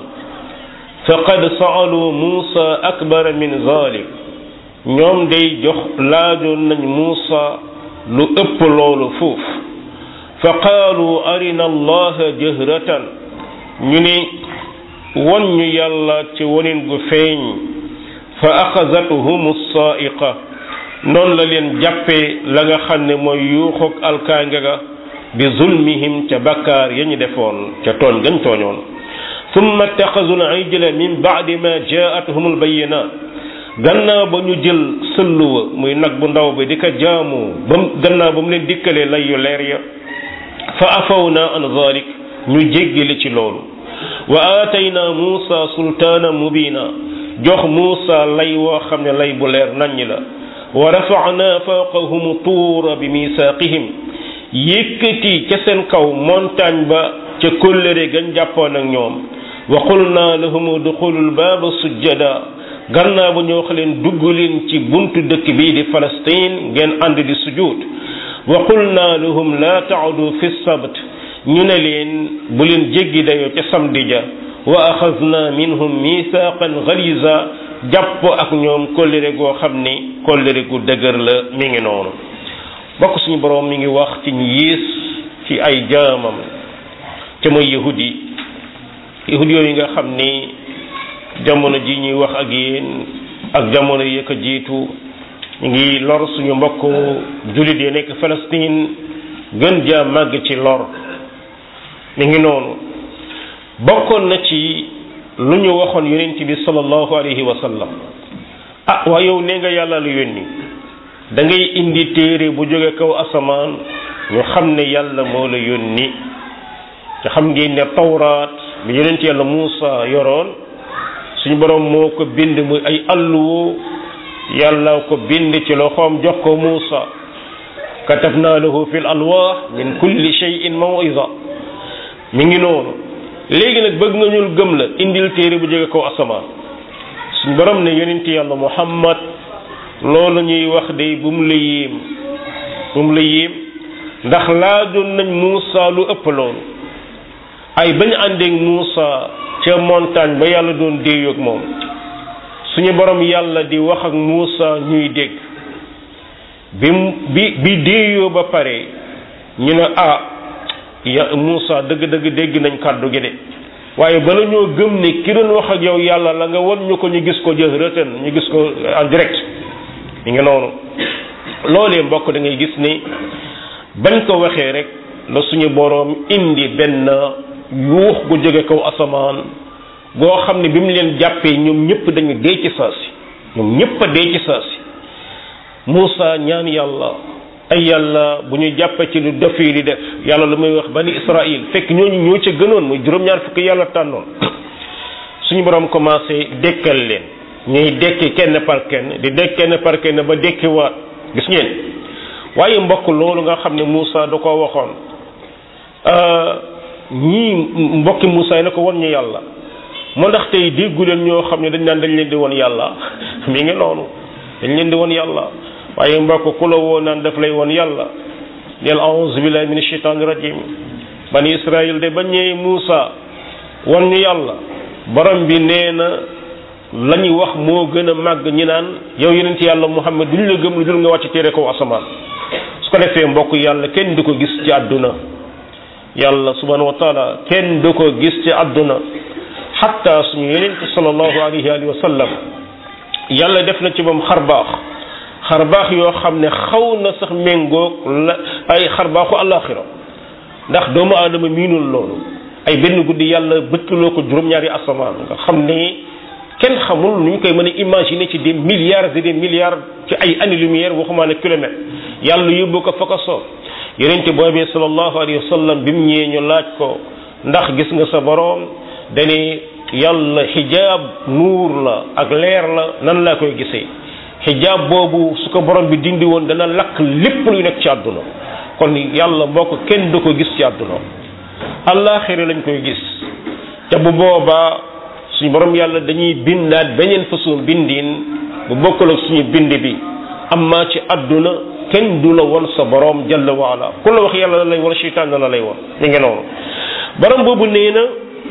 faqad saalu muusa akbara min zalik ñoom day jox laajoon nañ muusa lu ëpp loolu fuuf fa qaalu arina allaha jahratan ñu ni won ñu yàlla ci wonin gu feeñ fa axazathum saaiqa noonu la leen jàppee la nga xam ne mooy yuuxug alkaange ga bi zulmihim ca bakkaar ya ñu defoon ca tooñ gañ tooñoon summa ittaxazu al-ijla min baadi ma jaatuhum al-bayyinaat gannaaw ba ñu jël sëlluwa muy nag bu ndaw bi di ko jaamu ba gannaaw ba mu leen dikkalee lay yu leer ya fa afawna an zalik ñu jéggili ci loolu wa aatayna muusa sultaana mubina jox muusa lay woo xam ne lay bu leer naññ la wa rafa'na fawqahum tuura bi misaaqihim yëkkati ca seen kaw montagne ba ca kóllëre gañ jàppoon ak ñoom wa qulna lahum duxulul baaba sujjada gannaaw ba ñoo xam leen dugg leen ci buntu dëkk bii di Palestine ngeen ànd di sujud wa qulna lahum la ta'udu fi sabt ñu ne leen bu leen jéggi dayoo ca samedi ja wa axadna minhum mithaqan ghaliza jàpp ak ñoom kóllëre goo xam ni kóllëre gu dëgër la mi ngi noonu bokk suñu boroom mi ngi wax ci ñu yées ci ay jaamam te mooy yahud yi yahud yooyu nga xam ni jamono ji ñuy wax ak yéen ak jamono yi ko jiitu ñu ngi lor suñu mbokk jullit yi nekk Palestine gën jaa màgg ci lor mi ngi noonu bokkoon na ci lu ñu waxoon yonent bi sallallahu alayhi wa sallam ah waa yow nee nga yàlla lu yónni da ngay indi téere bu jóge kaw asamaan ñu xam ne yàlla moo la yónni te xam ngeen ne tawraat bi yonent yàlla Muusa yoroon suñu borom moo ko bind muy ay alluwo yàlla ko bind ci loxoom jox ko Muusa katabna lahu fil alwaax min kulli shay'in maw'iza mi ngi noonu léegi nag bëgg nga ñul gëm la indil téere bu jóge kaw asamaan suñu borom ne yonent yàlla Muhammad loolu ñuy wax de bu mu la yéem bu mu la yéem ndax laajoon nañ Muusa lu ëpp loolu ay bañ àndeek Muusa ca montagne ba yàlla doon déeyoog moom suñu borom yàlla di wax ak Muusa ñuy dégg bi bi bi déeyoo ba pare ñu ne ah ya Muusa dëgg-dëgg dégg nañ kàddu gi de waaye bala ñoo gëm ne ki doon wax ak yow yàlla la nga won ñu ko ñu gis ko jëhratan ñu gis ko en direct mi nga noonu loolee mbokk da ngay gis ni bañ ko waxee rek la suñu boroom indi benn yuux gu jóge kaw asamaan goo xam ne bi mu leen jàppee ñoom ñëpp dañu dee ci saasi ñoom ñëpp a dee ci saasi Muusa ñaan yàlla ay yàlla bu ñu jàppee ci lu def yi di def yàlla lu muy wax bani Israël fekk ñooñu ñoo ca gënoon muy juróom-ñaar fukki yàlla tànnoon suñu boroom commencé dekkal leen ñuy dekki kenn par kenn di dekk kenn par kenn ba dekki waat gis ngeen waaye mbokk loolu nga xam ne Muusa da ko waxoon ñii mbokki Muusa yi na ko won ñu yàlla moo ndax tey déggu leen ñoo xam ne dañ naan dañ leen di won yàlla mi ngi noonu dañ leen di won yàlla waaye mbokk ku la woo naan daf lay won yàlla neel a'uuzu billahi min ashaytaani rajim bani Israël de ba ñëwee Muusa won ñu yàlla borom bi nee na la ñuy wax moo gën a màgg ñi naan yow yonent yàlla Muhammad duñu la gëm lu dul nga wàcc téere kaw asamaan su ko defee mbokk yàlla kenn du ko gis ci àdduna yàlla subhanahu wa taala kenn du ko gis ci àdduna xatta suñu yonent sallallahu alayhi wa sallam yàlla def na ci moom xarbaax xarbaax yoo xam ne xaw na sax méngoog la ay xarbaaxu àllaaxira ndax doomu aadama miinul loolu ay benn guddi yàlla bëkkaloo ko juróom-ñaari asamaan nga xam ne kenn xamul nu ñu koy mën a imaginer ci des milliards et des milliards ci ay années lumière waxumaa ne kilomètres yàlla yóbbu ko fa ko soob yonente boobee sallallahu alayhi wa sallam bi mu ñëwee ñu laaj ko ndax gis nga sa boroom dane yàlla xijaab nuur la ak leer la nan laa koy gisee xijaab boobu su ko borom bi dindi woon dana lakk lépp luy nekk ci àdduna kon yàlla mbokk kenn du ko gis ci àdduna allaaxira lañ koy gis te bu boobaa suñu borom yàlla dañuy bindaat beneen façon bindiin bu bokkul ak suñu bind bi amma ci àdduna kenn du la won sa borom jalla waala ku la wax yàlla la lay won seytaan la lay won mi ngi noonu borom boobu nee na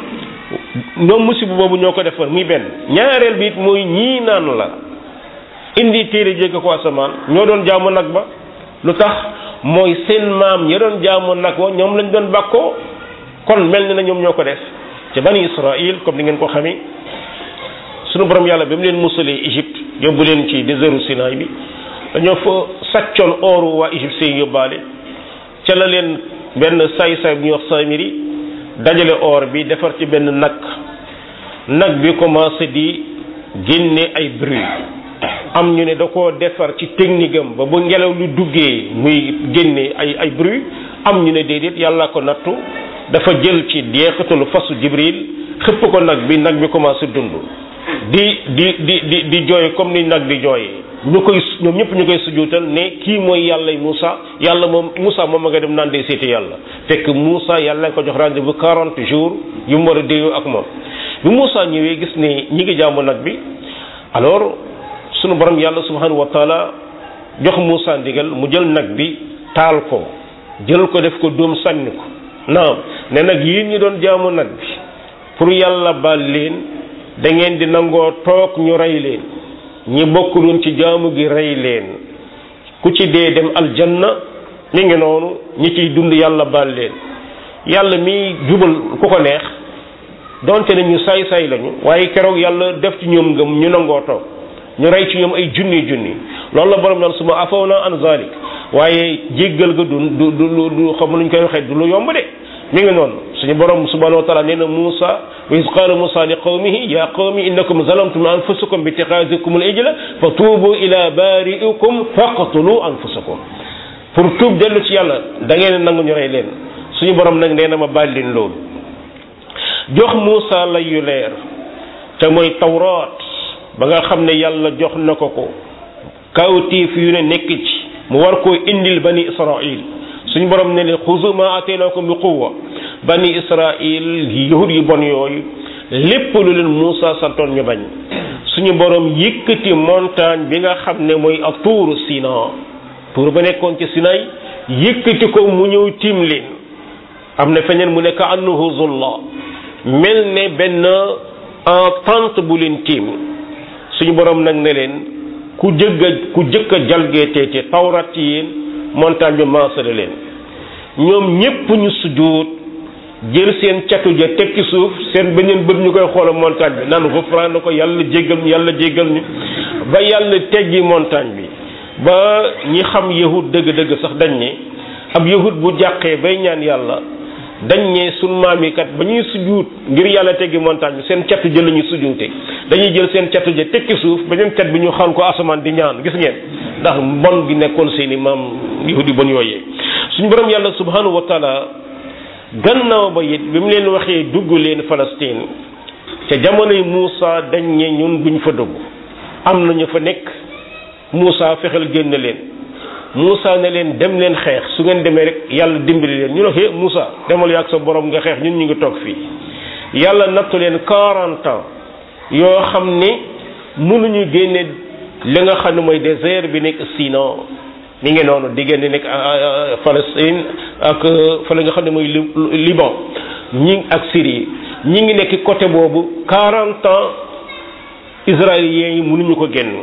ñoom musiba boobu ñoo ko defoon muy benn ñaareel bi it mooy ñii naan la indi téere jégg ko asamaan ñoo doon jaamu nag ba lu tax mooy seen maam ya doon jaamu nag wa ñoom lañ doon bàkkoo kon mel ni na ñoom ñoo ko def ci bani israil comme ni ngeen ko xamee sunu borom yàlla ba mu leen musalee Égypte yóbbu leen ci désertu Sinaay bi dañoo fa sàccoon ooru waa Égypte seen yóbbaale ca la leen benn saay-saay bu ñuy wax Samiri dajale or bi defar ci benn nag nag bi commencé di génne ay bruit am ñu ne da koo defar ci technique am ba bu ngelaw lu duggee muy génne ay ay bruit am ñu ne déedéet yàlla ko nattu dafa jël ci deexatalu fasu Jibril xëpp ko nag bi nag bi commencé dund di di di di di jooy comme ni nag di jooyee ñu koy ñoom ñëpp ñu koy sujuutal ne kii mooy yàllay Moussa yàlla moom Moussa moom ma nga dem naan day seeti yàlla fekk Moussa yàlla nga ko jox rendez-vous quarante jours yu mu war a déyoo ak moom bi Moussa ñëwee gis ne ñi ngi jaamu nag bi alors sunu borom yàlla subhanahu wa taala jox Moussa ndigal mu jël nag bi taal ko jël ko def ko dóom sànni ko naam ne nag yéen ñi doon jaamu nag bi pour yàlla baal leen da ngeen di nangoo toog ñu rey leen ñi bokkuloon ci jaamu gi rey leen ku ci dee dem aljanna mi ngi noonu ñi ciy dund yàlla baal leen yàlla mi jubal ku ko neex donte ne ñu saay-saay lañu waaye keroog yàlla def ci ñoom ngëm ñu nangoo toog ñu rey ci ñoom ay junni junni loolu la borom naan suma afaw na an zalik waaye jéggal ga du du du du xam luñ koy waxee du lu yomb de mi ngi noonu suñu borom subhanahu wa taala nee na Muusa wa iz qaala Muusa li qawmihi ya qawmi innakum zalamtum anfusakum bi ittikhadikum al-ijla fa tuubu ila bari'ikum faqtulu anfusakum pour tuub dellu ci yàlla da ngeen nangu ñu rey leen suñu borom nag nee na ma baal leen loolu jox Muusa lay yu leer te mooy tawraat ba nga xam ne yàlla jox na ko ko kawtiif yu ne nekk ci mu war koo indil bani Israil suñu borom ne leen xuzu ma ateenakum bi quwwa bani israil yahud yi bon yooyu lépp lu leen Muusa santoon ñu bañ suñu borom yëkkati montagne bi nga xam ne mooy ak tuuru Sina tuur ba nekkoon ci Sinay yëkkati ko mu ñëw tiim leen am na feneen mu nekk annahu zulla mel ne benn en tente bu leen tiim suñu borom nag ne leen ku jëgg a ku jëkk a jalgeetee ci tawrat ci yéen montagne bi maasale leen ñoom ñépp ñu sujjóot jël seen catu ja teg ci suuf seen beneen bët ñu koy xoola montagne bi naan xufraan na ko yàlla jéggal ñu yàlla jéggal ñu ba yàlla teggi montagne bi ba ñi xam yahud dëgg-dëgg sax dañ ne ab yahud bu jàqee bay ñaan yàlla dañ ne sun maam yi kat ba ñuy sujjuut ngir yàlla teggi montagne bi seen catu ja la ñuy sujjuute dañuy jël seen catu ja teg ci suuf beneen cat bi ñu xal ko asamaan di ñaan gis ngeen ndax mbon gi nekkoon seeni maam yahud yi bon yooyee suñu borom yàlla subhanahu wa taala gannaaw ba it bi mu leen waxee dugg leen Palestine ca jamonoy Muusa dañ ne ñun duñ fa dugg am na ñu fa nekk Muusa fexeel génn leen Muusa ne leen dem leen xeex su ngeen demee rek yàlla dimbali leen ñu ne hé Muusa demal ak sa borom nga xeex ñun ñu ngi toog fii yàlla nattu leen 40 ans yoo xam ne mënuñu génne li nga xam ne mooy désert bi nekk Sinan mi ngi noonu diggante nekk Palestine ak fa la nga xam ne mooy Liban ñi ak Syrie ñi ngi nekk côté boobu 40 ans israéliens yi mënuñu ko génn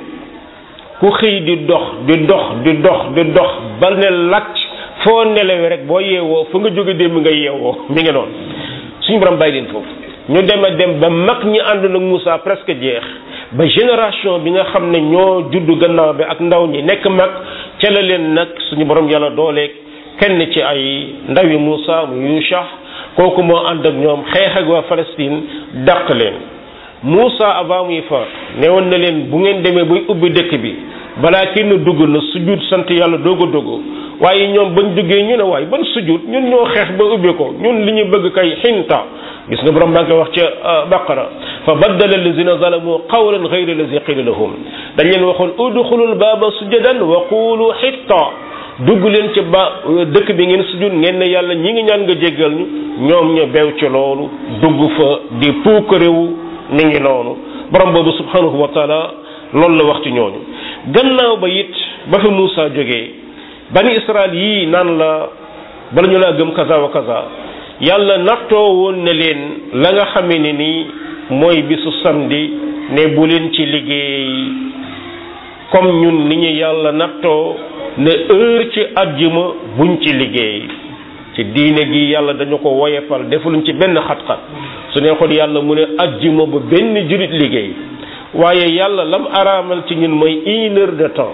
ku xëy di dox di dox di dox di dox ba ne lacc foo nelawee rek boo yeewoo fa nga jóge démb nga yeewoo mi ngi noonu suñu borom bàyyi leen foofu ñu dem a dem ba mag ñi ànd nag Moussa presque jeex ba génération bi nga xam ne ñoo juddu gannaaw bi ak ndaw ñi nekk mag ca la leen nag suñu borom yàlla dooleeg kenn ci ay ndawi Moussa mu Yusha kooku moo ànd ak ñoom xeex ak waa Palestine dàq leen Moussa avant muy faat ne woon na leen bu ngeen demee bay ubbi dëkk bi balaa kenn dugg na sujud sant yàlla doog a dugg waaye ñoom bañ duggee ñu ne waaye ban sujud ñun ñoo xeex ba ubbi ko ñun li ñu bëgg kay xinta gis nga borom baa ngi koy wax ca baqara fa baddala allazina zalamu qawlan ghayra allazi qila lahum dañ leen waxoon udxulul baaba sujadan wa qulu xitta dugg leen ci ba dëkk bi ngeen sujud ngeen ne yàlla ñi ngi ñaan nga jéggal ñu ñoom ñu beew ci loolu dugg fa di puukarewu mi ngi noonu borom boobu subhanahu wa taala loolu la wax ci ñooñu gannaaw ba it ba fi Muusa jógee bani Israël yii naan la bala ñu laa gëm kaza wa kaza yàlla nattoo woon ne leen la nga xamee ne nii mooy bisu samedi ne bu leen ci liggéey comme ñun ni ñu yàlla nattoo ne heure ci àjjuma buñ ci liggéey ci diine gi yàlla dañu ko woyefal defaluñ ci benn xat-xat su neexoon yàlla mu ne àjjuma ba benn jurit liggéey waaye yàlla lam araamal ci ñun mooy une heure de temps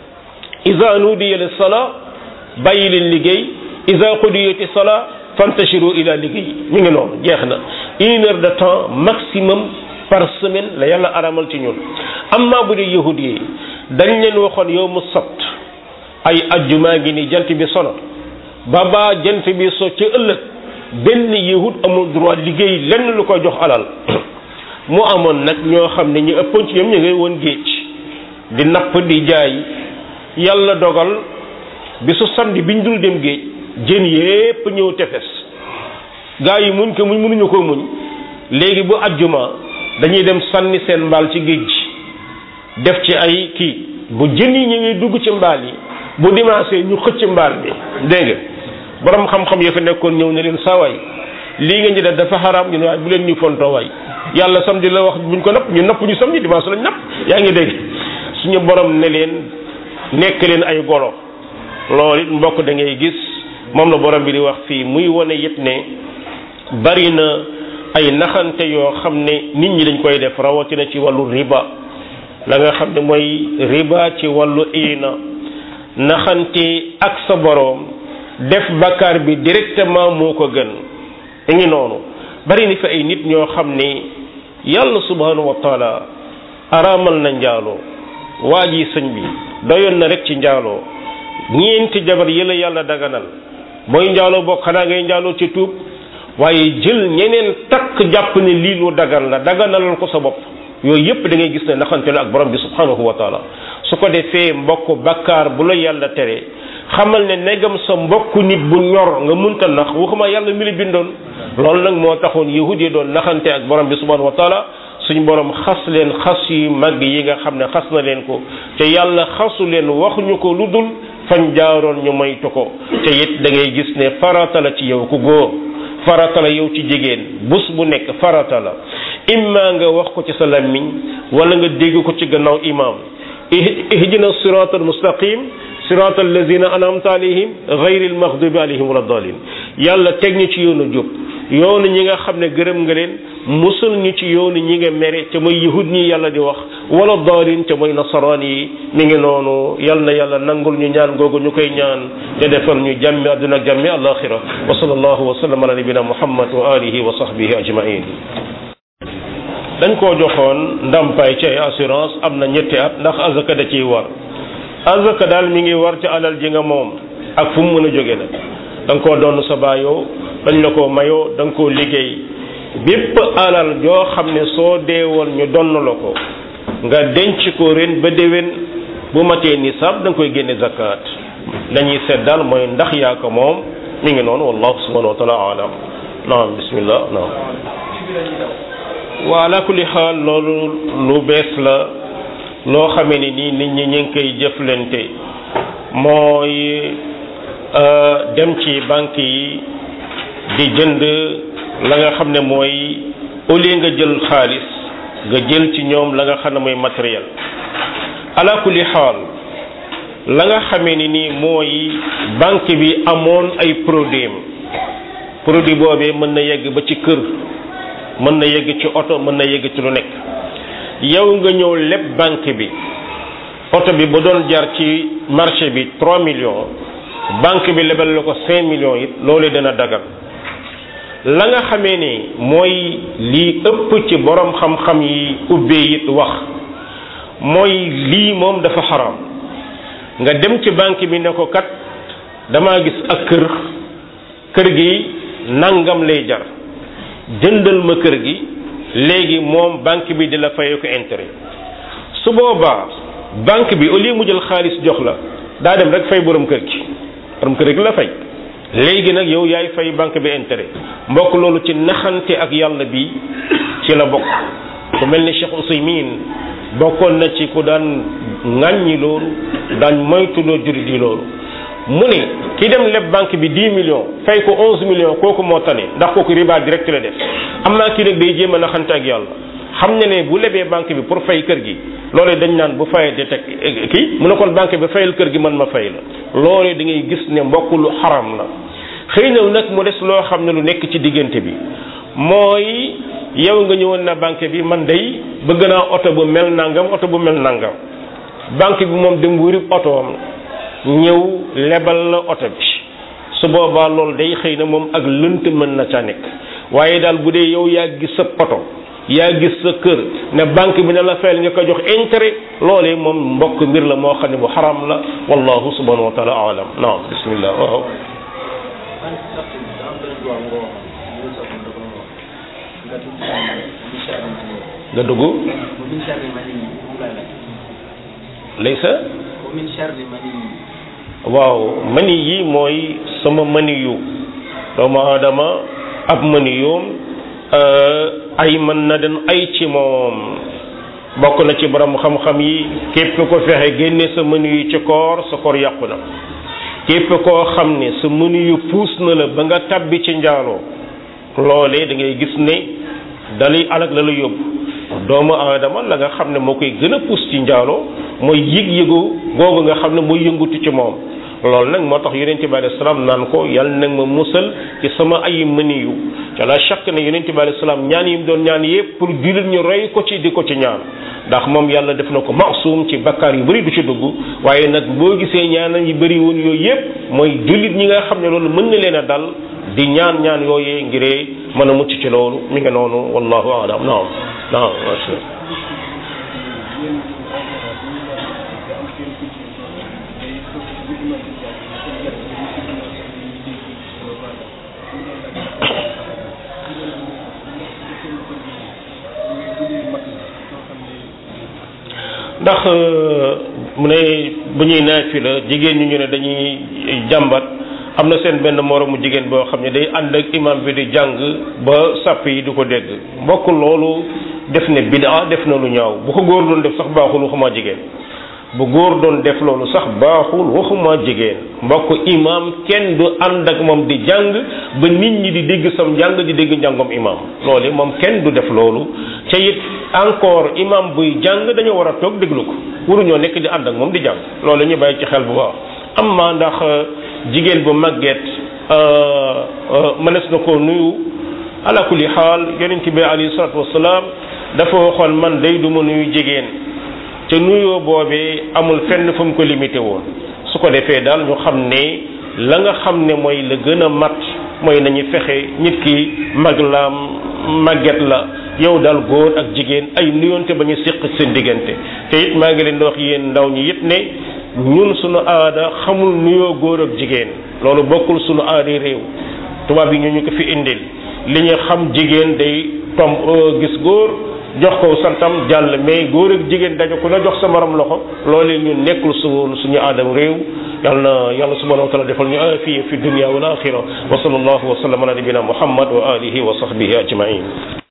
isa nudiya lis sala bàyyi leen liggéey isa qudiyati sala fantashiru ila liggéey mi ngi noonu jeex na une heure de temps maximum par semaine la yàlla araamal ci ñun amma bu dee yahud yi dañ leen waxoon yow mu sabt ay ajjumaa ngi ni jant bi sono ba ba jant bi so ci ëllëg benn yahud amul droit liggéey lenn lu ko jox alal mu amoon nag ñoo xam ne ñu ëppoon ci ñoom ñu ngay woon géej di napp di jaay yàlla dogal bisu samedi biñ dul dem géej jën yépp ñëw tefes gaa yi muñ ko muñ mënuñu ko muñ léegi bu ajjuma dañuy dem sànni seen mbaal ci géej gi def ci ay kii bu jën yi ñëwee dugg ci mbaal yi bu dimanche ñu xëcc mbaal bi dégg nga borom xam-xam ya fa nekkoon ñëw ne leen saawaay lii nga ñu def dafa xaraam ñu ne waaye bu leen ñu fontoo waay yàlla samedi la wax buñ ko napp ñu napp ñu samedi dimanche lañ napp yaa ngi dégg suñu borom ne leen nekk leen ay golo loolu it mbokk da ngay gis moom la borom bi di wax fii muy wane yëpp ne bari na ay naxante yoo xam ne nit ñi dañ koy def rawatina ci wàllu riba la nga xam ne mooy riba ci wàllu iina naxante ak sa boroom def bakkaar bi directement moo ko gën i ngi noonu bari ni fi ay nit ñoo xam ne yàlla subhanahu wa taala araamal na njaaloo waa ji sëñ bi doyoon na rek ci njaaloo ñeenti jabar yi la yàlla daganal mooy njaaloo bokk xanaa ngay njaaloo ci tuub waaye jël ñeneen takk jàpp ne lii lu dagan la daganalal ko sa bopp yooyu yépp da ngay gis ne naxante la ak borom bi subhanahu wa taala su ko defee mbokk bakkaar bu la yàlla tere xamal ne negam sa mbokk nit bu ñor nga munta nax waxuma yàlla mi la bindoon loolu nag moo taxoon yahud yi doon naxante ak borom bi subhanahu wa taala suñu borom xas leen xas yu mag yi nga xam ne xas na leen ko te yàlla xasu leen waxuñu ko lu dul fañ jaaroon ñu moytu ko te it da ngay gis ne farata la ci yow ku góor farata la yow ci jigéen bés bu nekk farata la imma nga wax ko ci sa làmmiñ wala nga dégg ko ci gannaaw imaam ihdina sirata almustaqim sirata allazina anamta alayhim gayri almaghdubi alayhim wala dalin yàlla teg ñu ci yoonu jub yoonu ñi nga xam ne gërëm nga leen musul ñu ci yoonu ñi nga mere te mooy yahud ñi yàlla di wax wala dalin te mooy nasaraan yi mi ngi noonu yal na yàlla nangul ñu ñaan googu ñu koy ñaan te defal ñu jàmmi àdduna ak jàmmi alaxira wa sallallahu wa sallam ala nabina muhammad wa alihi wa sahbihi ajmain dañ koo joxoon ndàmpaay ci ay assurance am na ñetti at ndax azaka da ciy war azaka daal mi ngi war ci alal ji nga moom ak fu mu mën a jóge nag da nga koo doon sa baayoo dañ la koo mayoo da nga koo liggéey bépp alal joo xam ne soo deewoon ñu donn la ko nga denc ko ren ba déwén bu matee nisaab da nga koy génne zakat dañuy seet daal mooy ndax yaa ko moom mi ngi noonu wallahu subhanahu wa taala alam naam bismillah naam waa ala kulli xaal loolu lu bees la loo xamee ni nii nit ñi ñu ngi koy jëflante mooy dem ci banque yi di jënd la nga xam ne mooy au lieu nga jël xaalis nga jël ci ñoom la nga xam ne mooy matériel ala kulli xaal la nga xamee ni nii mooy banque bi amoon ay produit produit boobee mën na yegg ba ci kër mën na yegg ci oto mën na yegg ci lu nekk yow nga ñëw lépp banque bi oto bi ba doon jar ci marché bi 3 millions banque bi lebal la ko 5 millions it loolu dana dagal la nga xamee ni mooy lii ëpp ci borom xam-xam yi ubbee it wax mooy lii moom dafa xaram nga dem ci banque bi ne ko kat damaa gis ak kër kër gi nangam lay jar jëndal ma kër gi léegi moom banque bi di la fayee ko intérêt su boobaa banque bi au lieu mu jël xaalis jox la daa dem rek fay borom kër gi borom kër gi la fay léegi nag yow yaay fay banque bi intérêt mbokk loolu ci naxante ak yàlla bi ci la bokk ku mel ni Cheikh Ousaymin bokkoon na ci ku daan ŋàññi loolu daan moytuloo jurit yi loolu mu ne ki dem leb banque bi 10 millions fay ko 11 millions kooku moo tane ndax kooku riba direct la def am naa kii nag day jéem a naxante ak yàlla xam ne ne bu lebee banque bi pour fay kër gi loolu dañ naan bu fayee di teg kii mu ne kon banque bi fayal kër gi man ma fay la loolu da ngay gis ne mbokk lu xaram la xëy na nag mu des loo xam ne lu nekk ci diggante bi mooy yow nga ñëwoon na banque bi man day bëgg naa oto bu mel nangam oto bu mel nangam banque bi moom dem wuri otoom ñëw lebal la oto bi su boobaa loolu day xëy na moom ak lënt mën na ca nekk waaye daal bu dee yow yaa gis sa oto yaa gis sa kër ne banque bi ne la fayal nga ko jox intérêt loolee moom mbokk mbir la moo xam ne bu xaram la wallahu subhanahu wa taala alam naam bismillah waaw nga dugg laysa waaw mani yi mooy sama mani yu doomu aadama ab mani yoom ay mën na den ay ci moom bokk na ci borom xam-xam yi képp ko fexe génne sa mani yu ci koor sa koor yàqu na képp koo xam ne sa mani yu puus na la ba nga tabbi ci njaaloo loolee da ngay gis ne dalay alag la la yóbbu doomu aadama la nga xam ne moo koy gën a puus ci njaaloo mooy yëg-yëgu googu nga xam ne mooy yëngutu ci moom loolu nag moo tax yonente bi alayhi salaam naan ko yàlla nag ma musal ci sama ay mëniyu ca la chaque ne yonente bi alayhi salaam ñaan yi mu doon ñaan yëpp pour jullit ñu roy ko ci di ko ci ñaan ndax moom yàlla def na ko maasum ci bakkaar yu bëri du ci dugg waaye nag boo gisee ñaanal yi bëri woon yooyu yëpp mooy jullit ñi nga xam ne loolu mën na leen a dal di ñaan ñaan yooyee ngiree mën a mucc ci loolu mi nga noonu wallahu alam naam naam ndax mu ne bu ñuy naafi la jigéen ñu ñu ne dañuy jàmbat am na seen benn moromu jigéen boo xam ne day ànd ak imam bi di jàng ba sàpp yi du ko dégg mbokk loolu def ne bidaa def na lu ñaaw bu ko góor doon def sax baaxul waxuma jigéen bu góor doon def loolu sax baaxul waxuma jigéen mbokk imam kenn du ànd ak moom di jàng ba nit ñi di dégg sam njàng di dégg njàngom imam loolu moom kenn du def loolu ca it encore imam buy jàng dañoo war a toog déglu ko waruñoo nekk di ànd ak moom di jàng loolu ñu bàyyi ci xel bu baax am ma ndax jigéen bu màgget mënees na koo nuyu ala kulli xaal yonent bi alayhi salaatu wasalaam dafa waxoon man day du ma nuyu jigéen te nuyoo boobee amul fenn fu mu ko limité woon su ko defee daal ñu xam ne la nga xam ne mooy la gën a mat mooy nañu fexe nit ki mag la màgget la yow daal góor ak jigéen ay nuyoonte ba ñu séq seen diggante te it maa ngi leen di wax yéen ndaw ñi it ne ñun suñu aada xamul nuyoo góor ak jigéen loolu bokkul suñu aada réew tubaab yi ñu ñu ko fi indil li ñu xam jigéen day tom gis góor jox ko santam jàll mais góor ak jigéen dañu ko la jox sa morom loxo loolee ñun nekkul su suñu aadam réew yàlla na yàlla subhanahu wa taala defal ñu afiya fi dunia wal axira wa sallallahu wa sallam ala nabina muhammad wa alihi wa sahbihi ajmain